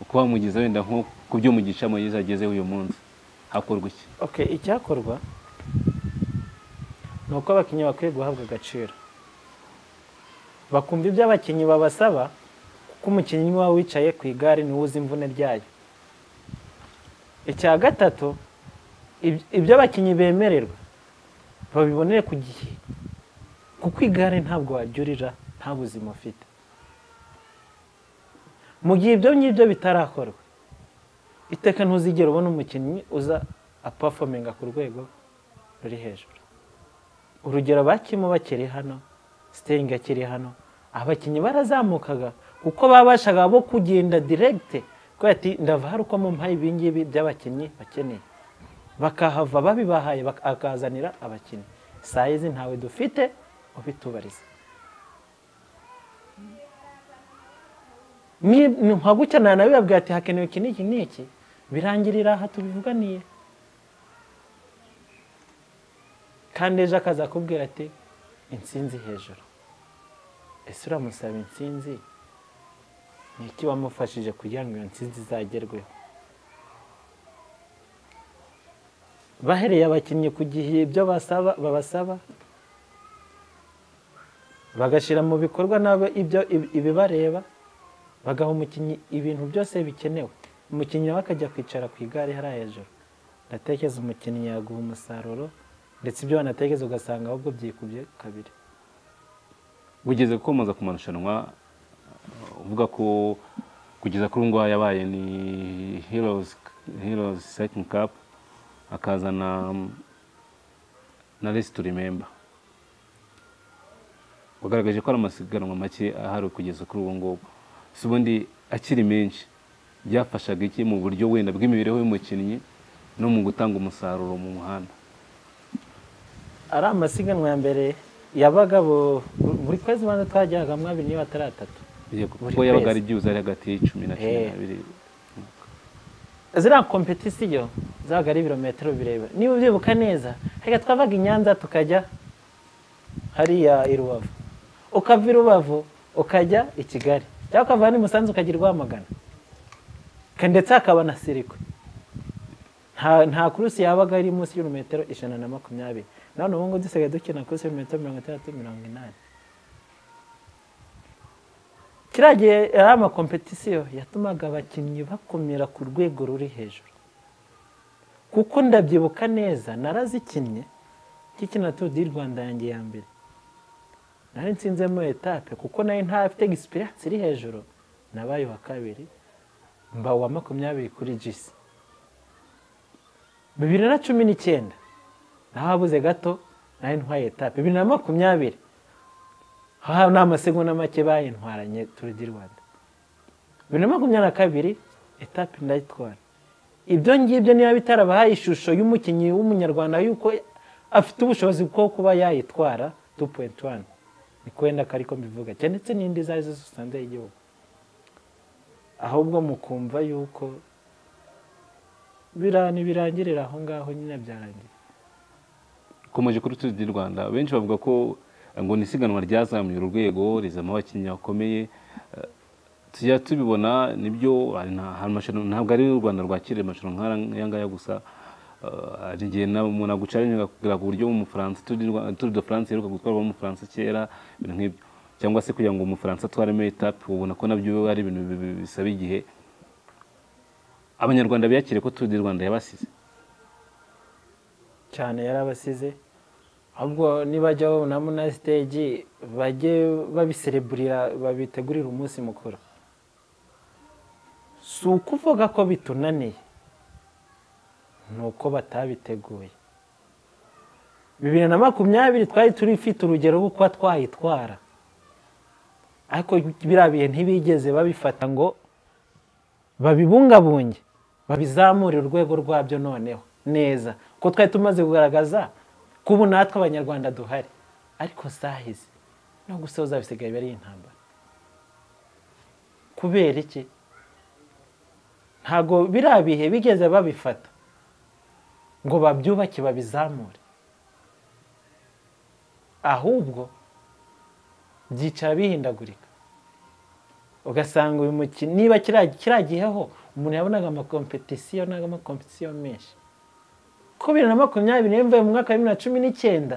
uko wamugeza wenda nko ku byo umugisha Moise agezeho uyu munsi hakorwa iki ok icyakorwa ni uko abakinnyi bakwiye guhabwa agaciro bakumva ibyo abakinnyi babasaba kuko umukinnyi waba wicaye ku igare niwe uzi imvune ryayo icya gatatu ib- ibyo abakinnyi bemererwa babibonere ku gihe kuko igare ntabwo waryurira nta buzima ufite mu gihe ibyo ngibyo bitarakorwa iteka ntuzigera ubona umukinnyi uza apafominga ku rwego ruri hejuru urugero bakimo bakiri hano siteringi akiri hano abakinnyi barazamukaga kuko babashaga bo kugenda diregite kubera ati ndava hari uko mumpaye ibingibi by'abakinnyi bakeneye bakahava babibahaye bak- akazanira abakinnyi saa y'izi ntawe dufite ubitubariza nka gutya nta nabibabwira ati hakenewe iki n'iki n'iki birangirira aha tubivuganiye kandi ejo akaza akubwira ati insinzi hejuru ese uramusaba insinzi ni iki wamufashije kugira ngo iyo nsinzi izagerweho bahereye abakinnyi ku gihe ibyo basaba babasaba bagashyira mu bikorwa nabo ibyo ib- ibibareba bagaha umukinnyi ibintu byose bikenewe umukinnyi nawe akajya kwicara ku igare hariya hejuru ndatekereza umukinnyi yaguha umusaruro ndetse ibyo wanatekereza ugasanga ahubwo byikubye kabiri ugeze gukomeza ku marushanwa uh, uvuga ko kugeza kuri ubu ngubu yabaye ni heroes heroes cycling cup akazana um, na resi tu rememba wagaragaje ko ari amasiganwa make ahari kugeza kuri ubu ngubu si ubundi akiri menshi byafashaga iki mu buryo wenda bw'imibereho y'umukinnyi no mu gutanga umusaruro mu muhanda ari amasiganwa ya mbere yabaga bu- buri kwezi banza twajyagamo abiri niba atari atatu Yego, Buri kuko yabaga kwezi. ari byibuze ari hagati y'icumi na cumi Eh. n'abiri ziriya kompetisiyo zabaga ari ibirometero birebire niba ubyibuka neza reka twavaga i nyanza tukajya hariya i rubavu ukava i rubavu ukajya i kigali cyangwa ukava hano i musanze ukajya i rwamagana Ka- ndetse hakaba na sirikwe nta nta kurusi yabaga iri munsi y'ibirometero ijana na makumyabiri none ubu ngubu dusigaye dukina kurusi y'ibirometero mirongo itandatu mirongo inani kiriya gihe yari amakompetisiyo yatumaga abakinnyi bakomera ku rwego ruri hejuru kuko ndabyibuka neza narazikinnye nkikina turu di rwanda yanjye ya mbere nari nsinzemo etape kuko nayo ntafite egisipiransi iri hejuru nabaye uwa kabiri mba uwa makumyabiri kuri jisi bibiri na cumi n'icyenda naho habuze gato nari ntwaye etape bibiri na makumyabiri aha ni amasegonda make bayintwaranye turu di rwanda bibiri na makumyabiri na kabiri etape ndayitwara ibyo ngibyo niba bitarabahaye ishusho y'umukinnyi w'umunyarwanda yuko afite ubushobozi bwo kuba yayitwara 2.1 ni kwenda ko ariko mbivuga cyane ndetse n'indi izo ari zo zose hanze y'igihugu ahubwo mukumva yuko birani birangirira aho ngaho nyine byarangira ukomeje kuri turu di rwanda benshi bavuga ko eh, ngo ni isiganwa ryazamuye urwego rizamo abakinnyi bakomeye Eh, tujya tubibona nibyo hari na- hari amashyano- ntabwo ari u rwanda rwakiriye amashyano nk'aya ngaya gusa Eh, hari igihe na- umuntu agucaranya kugira ngo uburyo umufaransa Tour du Rwa- Tour de france iheruka gutwarwa n'umufaransa kera ibintu nk'ibyo cyangwa se kugira ngo umufaransa atwaremo etape ubona ko nabyo ari ibintu bi- bi- bisaba igihe abanyarwanda biyakire ko Tour du rwanda yabasize cyane yarabasize ahubwo nibajya babonamo na siteji bajye babisereburira babitegurira umunsi mukuru si ukuvuga ko bitunaniye ni uko batabiteguye bibiri na makumyabiri twari turifite urugero rwo kuba twayitwara ariko biriya bihe ntibigeze babifata ngo babibungabunge babizamure urwego rwabyo noneho neza ko twari tumaze kugaragaza ko ubu natwe abanyarwanda duhari ariko zahize no gusoza bisigaye biba ari intambara kubera iki ntabwo biriya bihe bigeze babifata ngo babyubake babizamure ahubwo byicara bihindagurika ugasanga uyu mukinnyi niba kiriya- kiriya gihe ho umuntu yabonaga amakompetisiyo n'amakompetisiyo menshi ko bibiri na makumyabiri niyo mvuye mu mwaka wa bibiri na cumi n'icyenda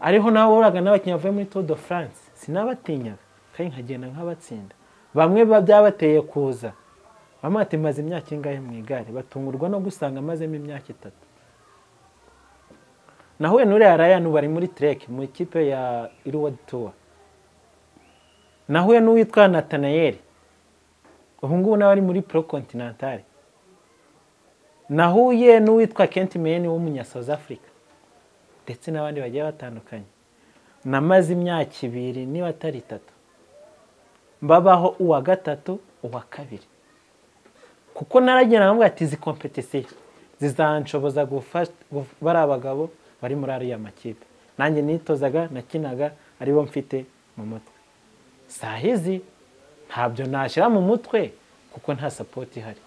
ariho nawe waburaga n'abakinnyi bavuye muri tour de france sinabatinyaga kandi nkagenda nk'abatsinda bamwe biba byabateye kuza bamwe bati maze imyaka ingahe mu igare batungurwa no gusanga amazemo imyaka itatu nahuye n'uriya ryan ubu ari muri trek mu ikipe ya iruwa tour nahuye n'uwitwa natanayeri ubu ngubu nawe ari muri pro continental nahuye n'uwitwa kent meni w'umunya south africa ndetse n'abandi bagiye batandukanye namaze imyaka ibiri niba atari itatu mbabaho uwa gatatu uwa kabiri kuko naragira nkamwe ati izi kompetisiyo zizanshoboza gufasha bari abagabo bari muri ariya makipe nanjye nitozaga nakinaga aribo mfite mu mutwe sahizi ntabyo nashyira mu mutwe kuko nta sapoti ihari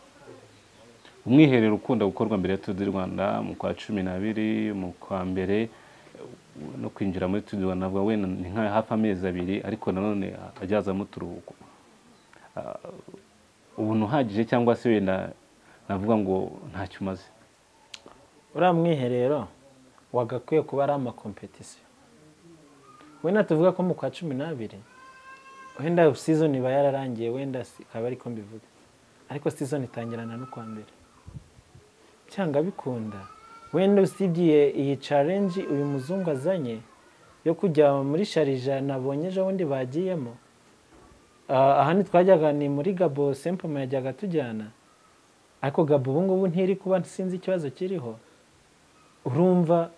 umwiherero ukunda gukorwa mbere ya Tour du Rwanda mu kwa cumi n'abiri mu kwa mbere no kwinjira muri Tour du Rwanda navuga wenda ni nka hafi amezi abiri ariko nanone ajyazamo uturuhuko Ah, ubuntu uhagije cyangwa se wenda navuga ngo ntacyo umaze uriya mwiherero wagakwiye kuba ari amakompetisiyo wenda tuvuga ko mu kwa cumi n'abiri wenda season iba yararangiye wenda si- akaba ariko mbivuga ariko season itangirana no kwa mbere cyanga bikunda wenda usibye iyi challenge uyu muzungu azanye yo kujya muri sharija nabonye ejo bundi bagiyemo Ah, aha ntitwajyaga ni muri gabo sempoma yajyaga tujyana ariko gabo ubu ngubu ntiri kuba sinzi ikibazo kiriho urumva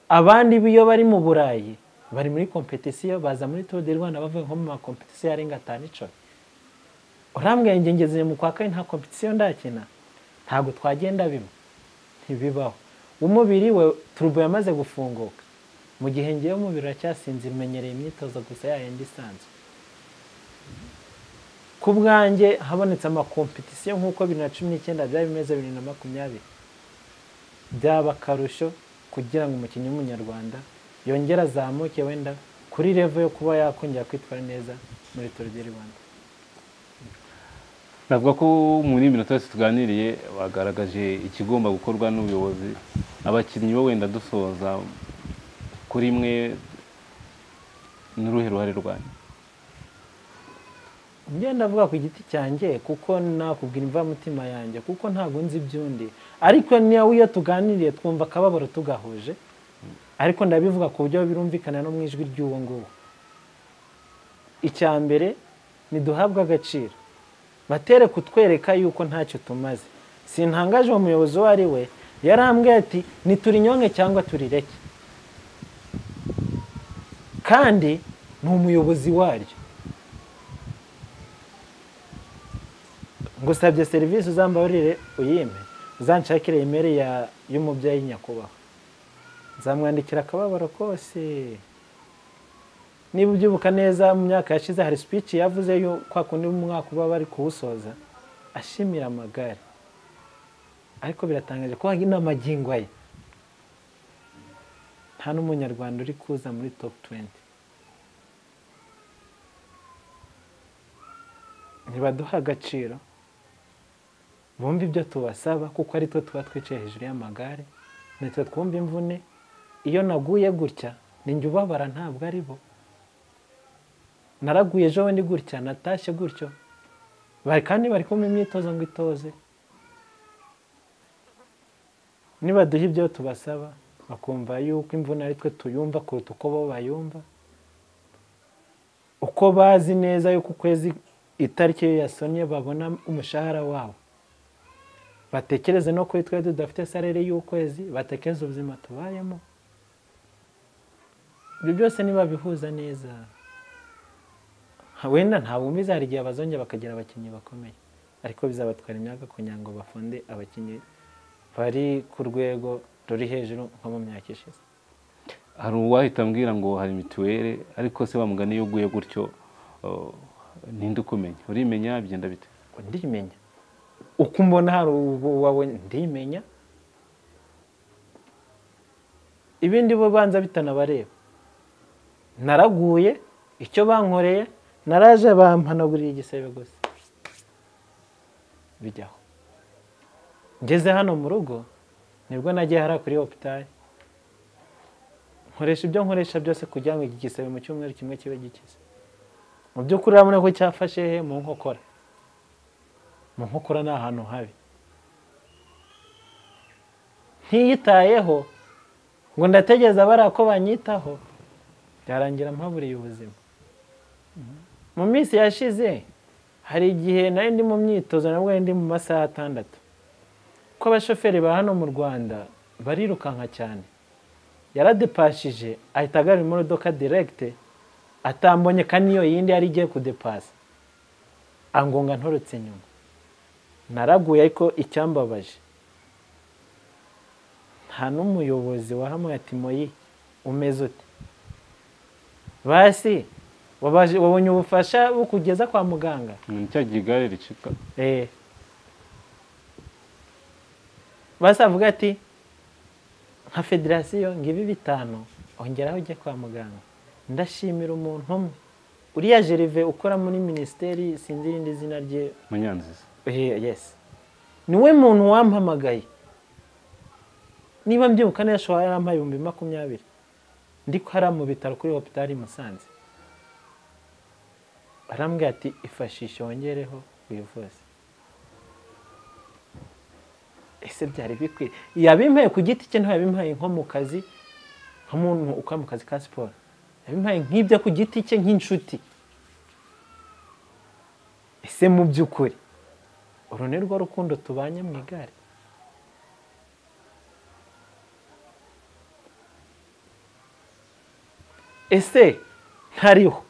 abandi biyo bari mu burayi bari muri kompetisiyo baza muri turu di rwanda bavuye nko mu makompetisiyo arenga atanu icumi urambwira njye ngeze mu kwa kane nta kompetisiyo ndakina ntabwo twagenda bimwe ntibibaho umubiri we turubo yamaze gufunguka mu gihe ngewe umubiri uracyasinzira umenyereye imyitozo gusa yayindi isanzwe ku bwanjye habonetse amakompetisiyo nk'uko bibiri na cumi n'icyenda byari bimeze bibiri na makumyabiri byaba akarusho kugira ngo umukinnyi w'umunyarwanda yongere azamuke wenda kuri revo yo kuba yakongera kwitwara neza muri turu di rwanda navuga ko muri iyi minota yose tuganiriye bagaragaje ikigomba gukorwa n'ubuyobozi abakinnyi bo wenda dusoza kuri imwe n'uruhe ruhare rwanyu ngenda avuga ku giti cyanjye kuko nakubwira imvamutima yanjye kuko ntabwo nzi iby'undi ariko niyo iyo tuganiriye twumva akababaro tugahuje ariko ndabivuga ku buryo birumvikana no mu ijwi ry'uwo nguwo icya mbere ntiduhabwe agaciro batere kutwereka yuko ntacyo tumaze sintangaje uwo muyobozi uwo ari we yarambwiye ati ntiturinyonke cyangwa turireke kandi ni umuyobozi waryo ngusabye serivisi uzambabarire uyime uzanshakire imeri y'umubyeyi nyakubahwa nzamwandikira akababaro kose niba ubyibuka neza mu myaka yashize hari speech yavuze yo kwa kundi umwaka uba bari kuwusoza ashimira amagare ariko biratangaje ko inamagingo ye nta n'umunyarwanda uri kuza muri top 20 ntibaduha agaciro bumve ibyo tubasaba kuko ari twe tuba twicaye hejuru y'amagare natwe twumva imvune iyo naguye gutya njye ubabara ntabwo ari bo naraguye ejo bundi gutya natashye gutyo kandi bari kumva imyitozo ngo itoze nibaduha ibyo tubasaba bakumva yuko imvune ari twe tuyumva kuruta uko bo bayumva uko bazi neza yuko ukwezi itariki iyo yasomye babona umushahara wabo batekereze no kuri twe tudafite salere y'ukwezi batekereze ubuzima tubayemo ibyo byose nibabihuza neza wenda nta bumviza hari igihe bazongera bakagira abakinnyi bakomeye ariko bizabatwara imyaka kugira ngo bafunde abakinnyi bari ku rwego ruri hejuru nko mu myaka ishize hari uwahita ambwira ngo hari mituweli ariko se bamugana iyo uguye gutyo ninde ukumenya urimenya bigenda bite ndimenya uko umbona hari uwawe ndimenya ibindi bo banza bitanabareba naraguye icyo bankoreye naraje bampanagurira igisebe gusa bijyaho ngeze hano mu rugo nibwo nagiye hariya kuri hopitari nkoresha ibyo nkoresha byose kugira ngo iki gisebe mu cyumweru kimwe kibe gikize mu by'ukuri urabona ko cyafashe he mu nkokora mu nkokora ni ahantu habi ntiyitayeho ngo ndategereza bariya ko banyitaho byarangira mpaburiye ubuzima mu minsi yashize hari igihe nari ndi mu myitozo nabwo ndi mu masaha atandatu ko abashoferi ba hano mu rwanda barirukanka cyane yaradepashije ahita agarura imodoka direkite atambonye kandi niyo yindi yari igiye kudepasa angonga ntorotse inyuma naraguye ariko icyambabaje nta n'umuyobozi wahamuye ati moyi umeze uti basi wabonye ubufasha bukugeza kwa muganga nicyagiye igare ricika eee basi avuga ati nka federasiyo ngo ibi bitanu ongeraho ujye kwa muganga ndashimira umuntu umwe uriya jerive ukora muri minisiteri sinzi irindi zina rye munyanziza yesi niwe muntu wampamagaye niba mbyibuka neza ashobora yampaye ibihumbi makumyabiri ndi hariya mu bitaro kuri hopitari musanze arambwira ati ifashishe wongereho wivuze ese byari bikwiye yabimpaye ku giti cye ntiyabimpaye nko mu kazi nk'umuntu ukora mu kazi ka siporo yabimpaye nk'ibyo ku giti cye nk'inshuti ese mu by'ukuri uru ni rwo rukundo tubanye mu igare ese ntariho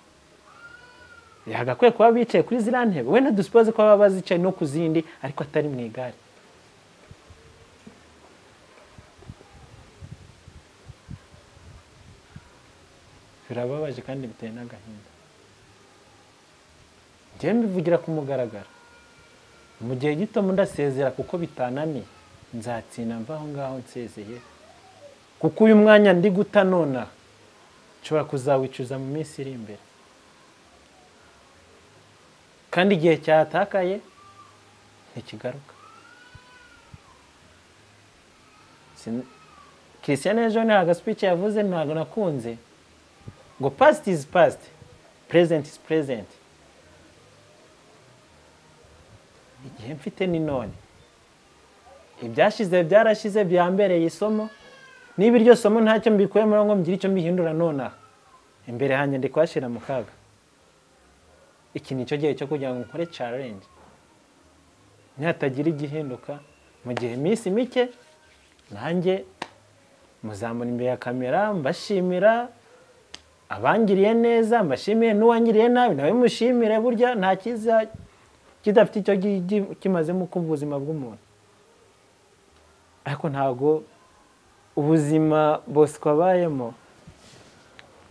yagakwiye kuba bicaye kuri ziriya ntebe wenda dusipoze ko baba bazicaye no ku zindi ariko atari mu igare birababaje kandi biteye n'agahinda njyewe mbivugira ku mugaragaro mu gihe gito ndasezera kuko bitananiye nzatsinda mva aho ngaho nsezeye kuko uyu mwanya ndi guta nonaha nshobora kuzawicuza mu minsi iri imbere kandi igihe cyatakaye ntikigaruka christian ejo ni agaswike yavuze ntabwo nakunze ngo past is past present is present igihe mfite ni none ibyashize byarashize byambereye isomo niba iryo somo ntacyo mbikuyemo ngo mbigire icyo mbihindura nonaha imbere hanjye ndi kuhashyira mu kaga iki ni cyo gihe cyo kugira ngo nkore challenge ntihatagira igihinduka mu gihe iminsi mike nanjye muzamura imbere ya kamera mbashimira abangiriye neza mbashimire n'uwangiriye nabi nawe mushimire burya nta cyiza kidafite icyo kimazemo uko ubuzima bw'umuntu ariko ntabwo ubuzima bose twabayemo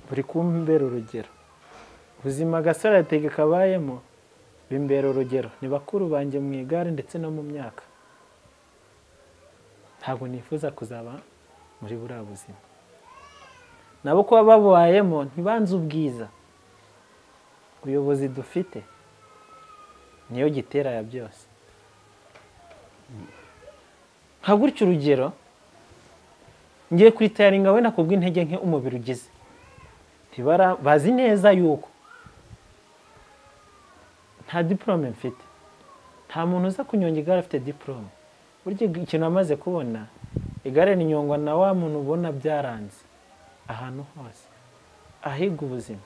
buri kumbera urugero ubuzima gasoratege kabayemo bimbera urugero ni bakuru banjye mu igare ndetse no mu myaka ntabwo nifuza kuzaba muri buriya buzima nabo kuba babubayemo ntibanze ubwiza ubuyobozi dufite niyo gitera ya byose nka gutya urugero ngiye kuri tayaringa we nakubwa intege nke umubiri ugize bazi neza yuko nta diporome mfite nta muntu uza kunyonga igare afite diporome burya ikintu amaze kubona igare rinyongwa na wa muntu ubona byaranze ahantu hose ahiga ubuzima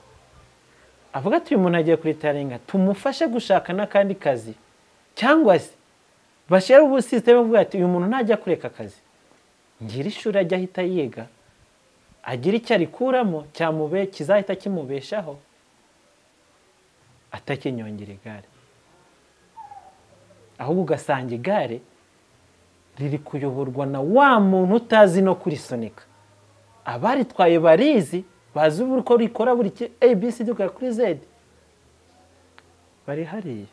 avuga ati uyu muntu agiye kuri taringa tumufashe gushaka n'akandi kazi cyangwa se bashyire ubu sisiteme avuga ati uyu muntu ntajya kureka akazi ngira ishuri ajya ahita yiga agira icyo arikuramo kizahita kimubeshaho atakinyongera igare ahubwo ugasanga igare riri kuyoborwa na wa muntu utazi no kurisunika abaritwaye barizi bazi uko rikora buri abc dukora kuri zedi bari hariya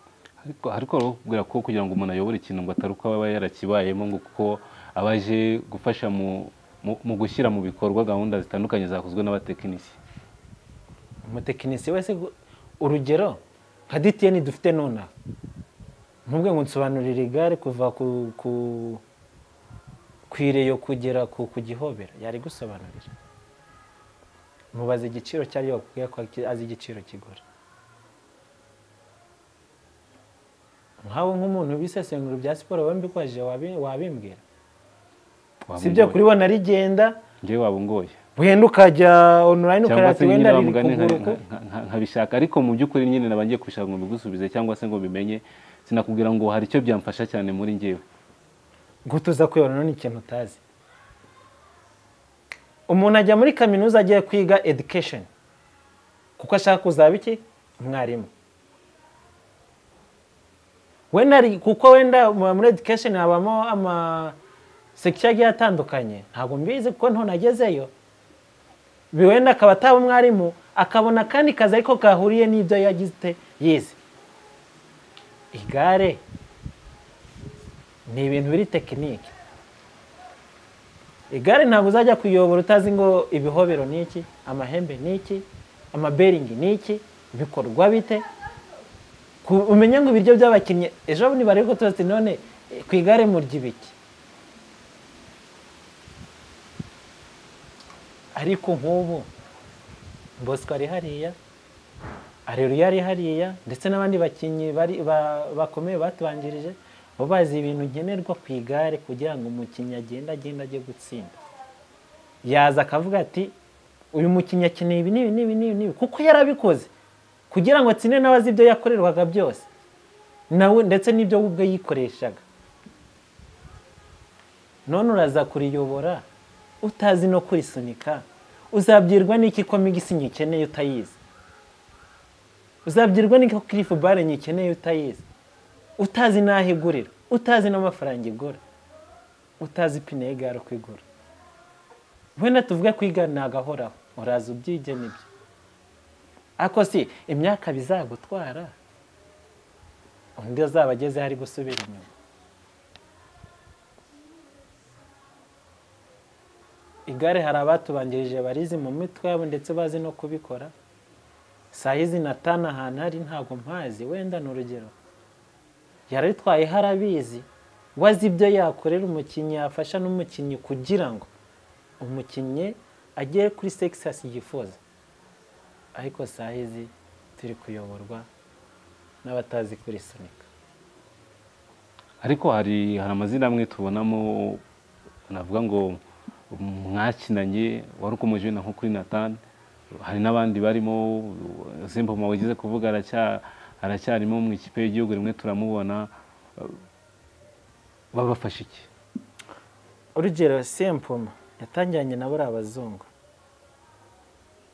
ariko rero ko kugira ngo umuntu ayobore ikintu ngo atari uko aba yarakibayemo ngo kuko aba aje gufasha mu gushyira mu bikorwa gahunda zitandukanye zakozwe n'abatekinisiye umutekinisiye wese urugero nka ditiyeni dufite nonaha ntubwe ngo nsobanurire igare kuva ku ireyo kugera ku gihobera yari gusobanurira mubaza igiciro cyariyo bakubwira ko azi igiciro kigura nkawe nk'umuntu bisesengura bya siporo wambikwaje wabimbwira si byo kuri bo narigenda ngewe wabungoye wenda ukajya onorayini ukareba ati wenda riri kuguruka nkabishaka ariko mu by'ukuri nyine naba ngiye kubishaka ngo mbigusubize cyangwa se ngo bimenye sinakubwira ngo hari icyo byamfasha cyane muri ngewe ngo tuza kuyobora none ikintu utazi umuntu ajya muri kaminuza agiye kwiga edikesheni kuko ashaka kuzaba iki umwarimu wenda kuko wenda muri edikesheni habamo ama sekiya agiye atandukanye ntabwo mbizi kuko ntonagezeyo wenda akaba ataba umwarimu akabona akandi kazi ariko kahuriye n'ibyo yagize yize igare ni ibintu biri tekinike igare ntabwo uzajya kuyobora utazi ngo ibihobero ni iki amahembe ni iki amaberingi ni iki bikorwa bite umenya ngo ibiryo by'abakinnyi ejo bundi bari gutoza none ku igare murya ibiki ariko nk'ubu bosco ari hariya areruya ari hariya ndetse n'abandi bakinnyi bakomeye batubanjirije bo bazi ibintu nkenerwa ku igare kugira ngo umukinnyi agende agende ajye gutsinda yaza akavuga ati uyu mukinnyi akeneye ibi n'ibi n'ibi n'ibi n'ibi kuko yarabikoze kugira ngo atsinde n'abazi ibyo yakorerwaga byose nawe ndetse n'ibyo we ubwe yikoreshaga none uraza kuriyobora utazi no kurisunika uzabyirwa n'iki ko migisi nyikeneye utayizi uzabyirwa n'iki ko kirifu bare nyikeneye utayizi utazi n'aho igurira utazi n'amafaranga igura utazi ipine y'igare uko igura wenda tuvuge ko igare agahoraho uraza ubyige nibyo ariko si imyaka bizagutwara undi azaba ageze hari gusubira inyuma igare hari abatubanjirije barizi mu mitwe yabo ndetse bazi no kubikora saa y'izi natana ahantu hari ntabwo mpazi wenda ni urugero yararitwaye harabizi we azi ibyo yakorera umukinnyi yafasha n'umukinnyi kugira ngo umukinnyi agere kuri sekisasi yifuza ariko saa y'izi turi kuyoborwa n'abatazi kuri sunika ariko hari hari amazina amwe tubonamo navuga ngo mwakinanye wari ukomeje na nko kuri natani hari n'abandi barimo simboma wagize kuvuga aracyarimo mu ikipe y'igihugu rimwe turamubona babafashe iki urugero sempoma yatangiranye na buriya abazungu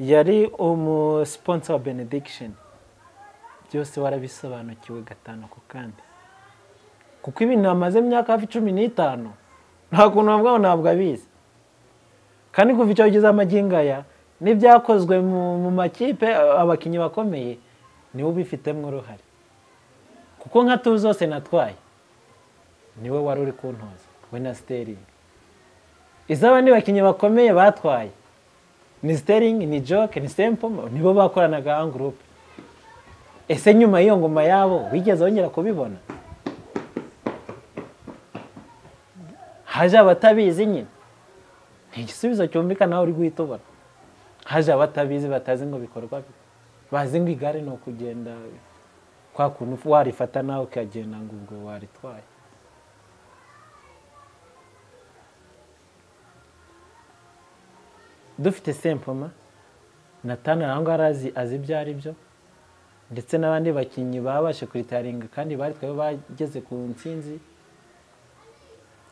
yari umusiponsa wa benediction byose warabisobanukiwe gatanu ku kandi kuko ibintu bamaze imyaka hafi cumi n'itanu nta kuntu bavuga ngo ntabwo abizi kandi kuva icyo bageze amagingaya n'ibyakozwe mu makipe abakinnyi bakomeye niwe ubifitemo uruhare kuko nka tuzi zose natwaye niwe wari uri kuntoza we na siteringi iz'abandi bakinnyi bakomeye batwaye ni siteringi ni joke ni sempomo nibo bakoranaga angurupe ese nyuma y'iyo ngoma yabo wigeze wongera kubibona haje abatabizi nyine ni igisubizo cyumvikana aho uri guhita ubona haje abatabizi batazi ngo bikorwa bazi ngo igare ni ukugenda kwa kuntu warifata nawe ukagenda ngo ubwo waritwaye dufite sempoma natana aho ngaho azi ibyo ari byo ndetse n'abandi bakinnyi babashe kuritaringa kandi baritwaye bageze ku ntsinzi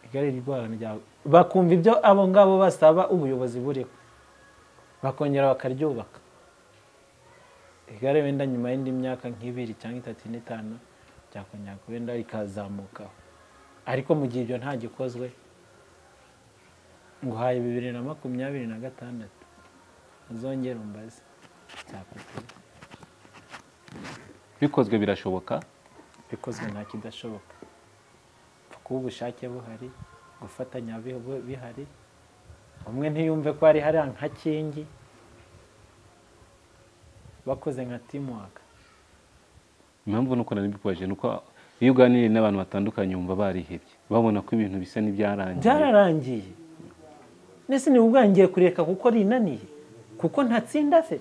igare ryawe bakumva ibyo abo ngabo basaba ubuyobozi buriho bakongera bakaryubaka igare wenda nyuma y'indi myaka nk'ibiri cyangwa itatu n'itanu byakongera wenda rikazamukaho ariko mu gihe ibyo nta gikozwe nguhaye bibiri na makumyabiri na gatandatu uzongere umbaze bikozwe birashoboka bikozwe nta kidashoboka kuba ubushake buhari gufatanya bihari umwe ntiyumve ko hari hari nka kingi bakoze nka timuwaka impamvu nuko nari mbikubaje ni uko iyo uganiriye n'abantu batandukanye wumva barihebye babona ko ibintu bisa n'ibyarangiye byararangiye ndetse niba ubwangiye kureka kuko rinaniye kuko ntatsinda se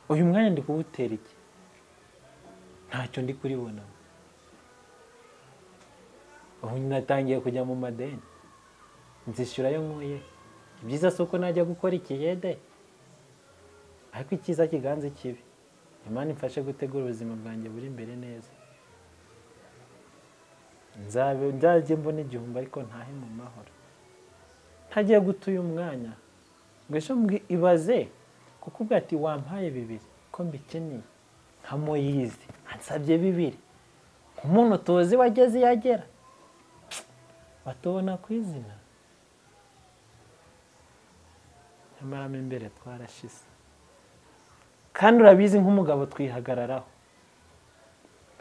uyu mwanya ndi kuwutera iki ntacyo ndi kuribona ubu natangiye kujya mu madeni nzishyura yo nkuye ibyiza si uko najya gukora ikiyede ariko icyiza kiganza ikibi imana imfashe gutegura ubuzima bwanjye buri imbere neza nzabe nzajye mbona igihumbi ariko ntahe mu mahoro ntagiye guta uyu mwanya ngo ibaze kuko ubwo ati wampaye bibiri ko mbikeneye nka moyizi ansabye bibiri umuntu tuzi wageze iyo agera batubona ku izina nyamara mo imbere twarashize kandi urabizi nk'umugabo twihagararaho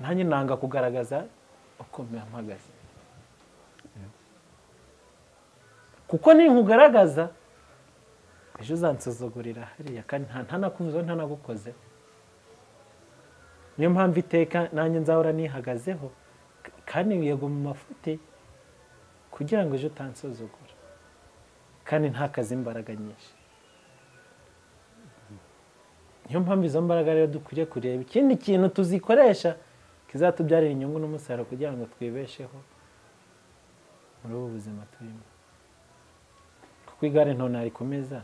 nanjye nanga kugaragaza uko mpagaze kuko ninkugaragaza ejo uzansuzugurira hariya kandi ntanakuvuze ntanagukozeho niyo mpamvu iteka nanjye nzahora nihagazeho kandi yego mu mafuti kugira ngo ejo utansuzugura kandi ntakaze imbaraga nyinshi niyo mpamvu izo mbaraga rero dukwiriye kureba ikindi kintu tuzikoresha kizatubyarira inyungu n'umusaruro kugira ngo twibesheho muri ubu buzima turimo kuko igare nto narikomeza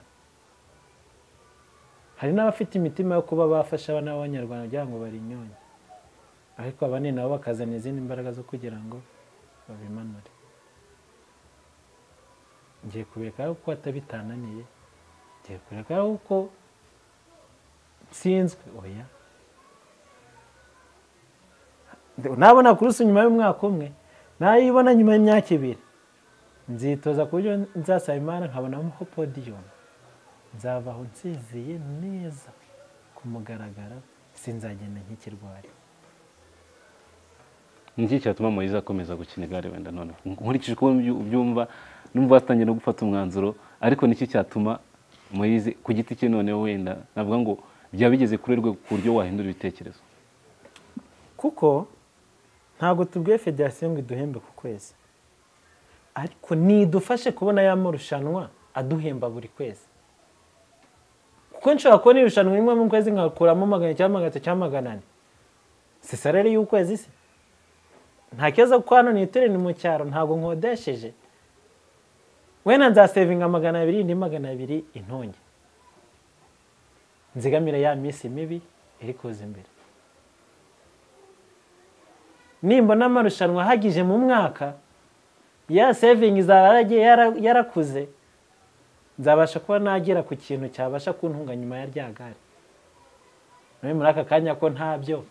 hari n'abafite imitima yo kuba bafasha abana b'abanyarwanda kugira ngo barinyonye ariko abane nabo bakazana izindi mbaraga zo kugira ngo babimanure ngiye kureka kuko atabitananiye ngiye kureka kuko nsinzwe oya nabona kurusa nyuma y'umwaka umwe nayibona nyuma y'imyaka ibiri nzitoza ku buryo nzasaba imana nkabonamo ko podiyumu nzavaho nsiziye neza ku mugaragaro sinzagenda nk'ikirwari ni iki cyatuma moyiza akomeza gukina igare wenda noneho nkurikije uko ubyu- ubyumva numva batangiye no gufata umwanzuro ariko ni iki cyatuma moyize ku giti cye noneho wenda navuga ngo byaba bigeze kuri rwe ku buryo wahindura ibitekerezo kuko ntabwo tubwiye federasiyo ngo iduhembe ku kwezi ariko nidufashe kubona ya marushanwa aduhemba buri kwezi kuko nshobora kubona irushanwa rimwe mu kwezi nkakuramo magana cyangwa magana atatu cyangwa magana ane si salari y'ukwezi se nta kibazo kuko hano niturire ni mu cyaro ntabwo nkodesheje wenda nzasevinga magana abiri indi magana abiri intonge nzigamire ya minsi mibi iri kuza imbere nimbona amarushanwa ahagije mu mwaka ya sevingi izaba yaragiye yara- yarakuze nzabasha kuba nagera ku kintu cyabasha kuntunga nyuma ya rya gare nawe muri aka kanya ko ntabyo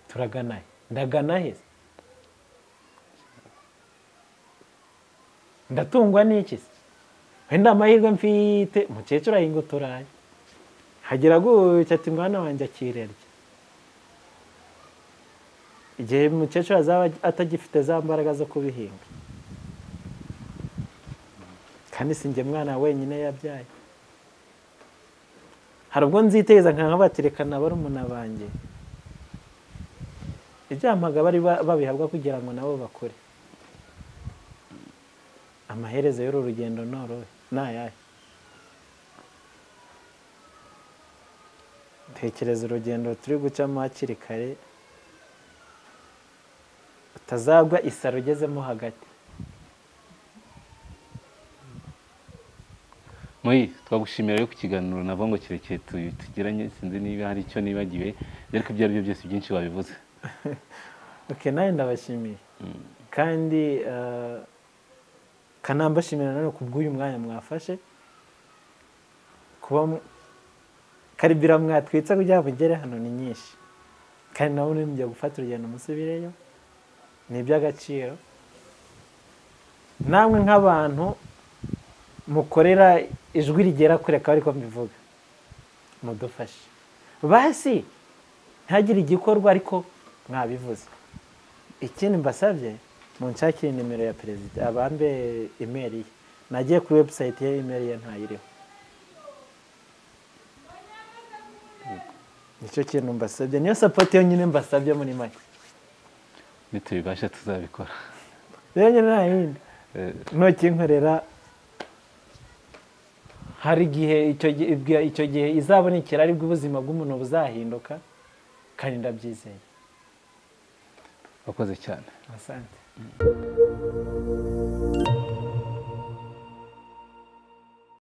turagana he ndagana he ndatungwa n'iki se wenda amahirwe mfite umukecuru ahinga uturayi hagira gutya ati mwana wanjye akirerya igihe umukecuru azaba atagifite za mbaraga zo kubihinga kandi si njye mwana wenyine yabyaye hari ubwo nziteza nkabaterekana barumuna banjye ibyampaga bari ba- babihabwa kugira ngo nabo bakure amaherezo y'uru rugendo norowe ni ayahe tekereza urugendo turi gucamo hakiri kare utazagwa isaro ugezemo hagati Moyi twagushimira rero ku kiganiro navuga ngo kirekire tu- tugiranye sinzi niba hari icyo nibagiwe ariko ibyo ari byo byose byinshi wabivuze ok nawe ndabashimiye kandi eh, kanambashimira nanone ku bw'uyu mwanya mwafashe kuba mu- karibira mwatwitse kugira ngo mugere hano ni nyinshi kandi nawe nujya gufata urugendo musubireyo ni iby'agaciro namwe nk'abantu mukorera ijwi rigera kure akaba ariko mbivuga mudufashe basi ntihagire igikorwa ariko mwabivuze ikindi mbasabye munshakire nimero ya perezida abambe imeri ye nagiye kuri webusayiti ye imeri ye ntayiriho nicyo kintu mbasabye niyo sapoti yonyine mbasabye muri make nitubibasha tuzabikora rero nyine nta yindi Eh, ntukinkorera hari igihe icyo gihe ibwa- icyo gihe izabonekera aribwo ubuzima bw'umuntu buzahinduka kandi ndabyizeye wakoze cyane asante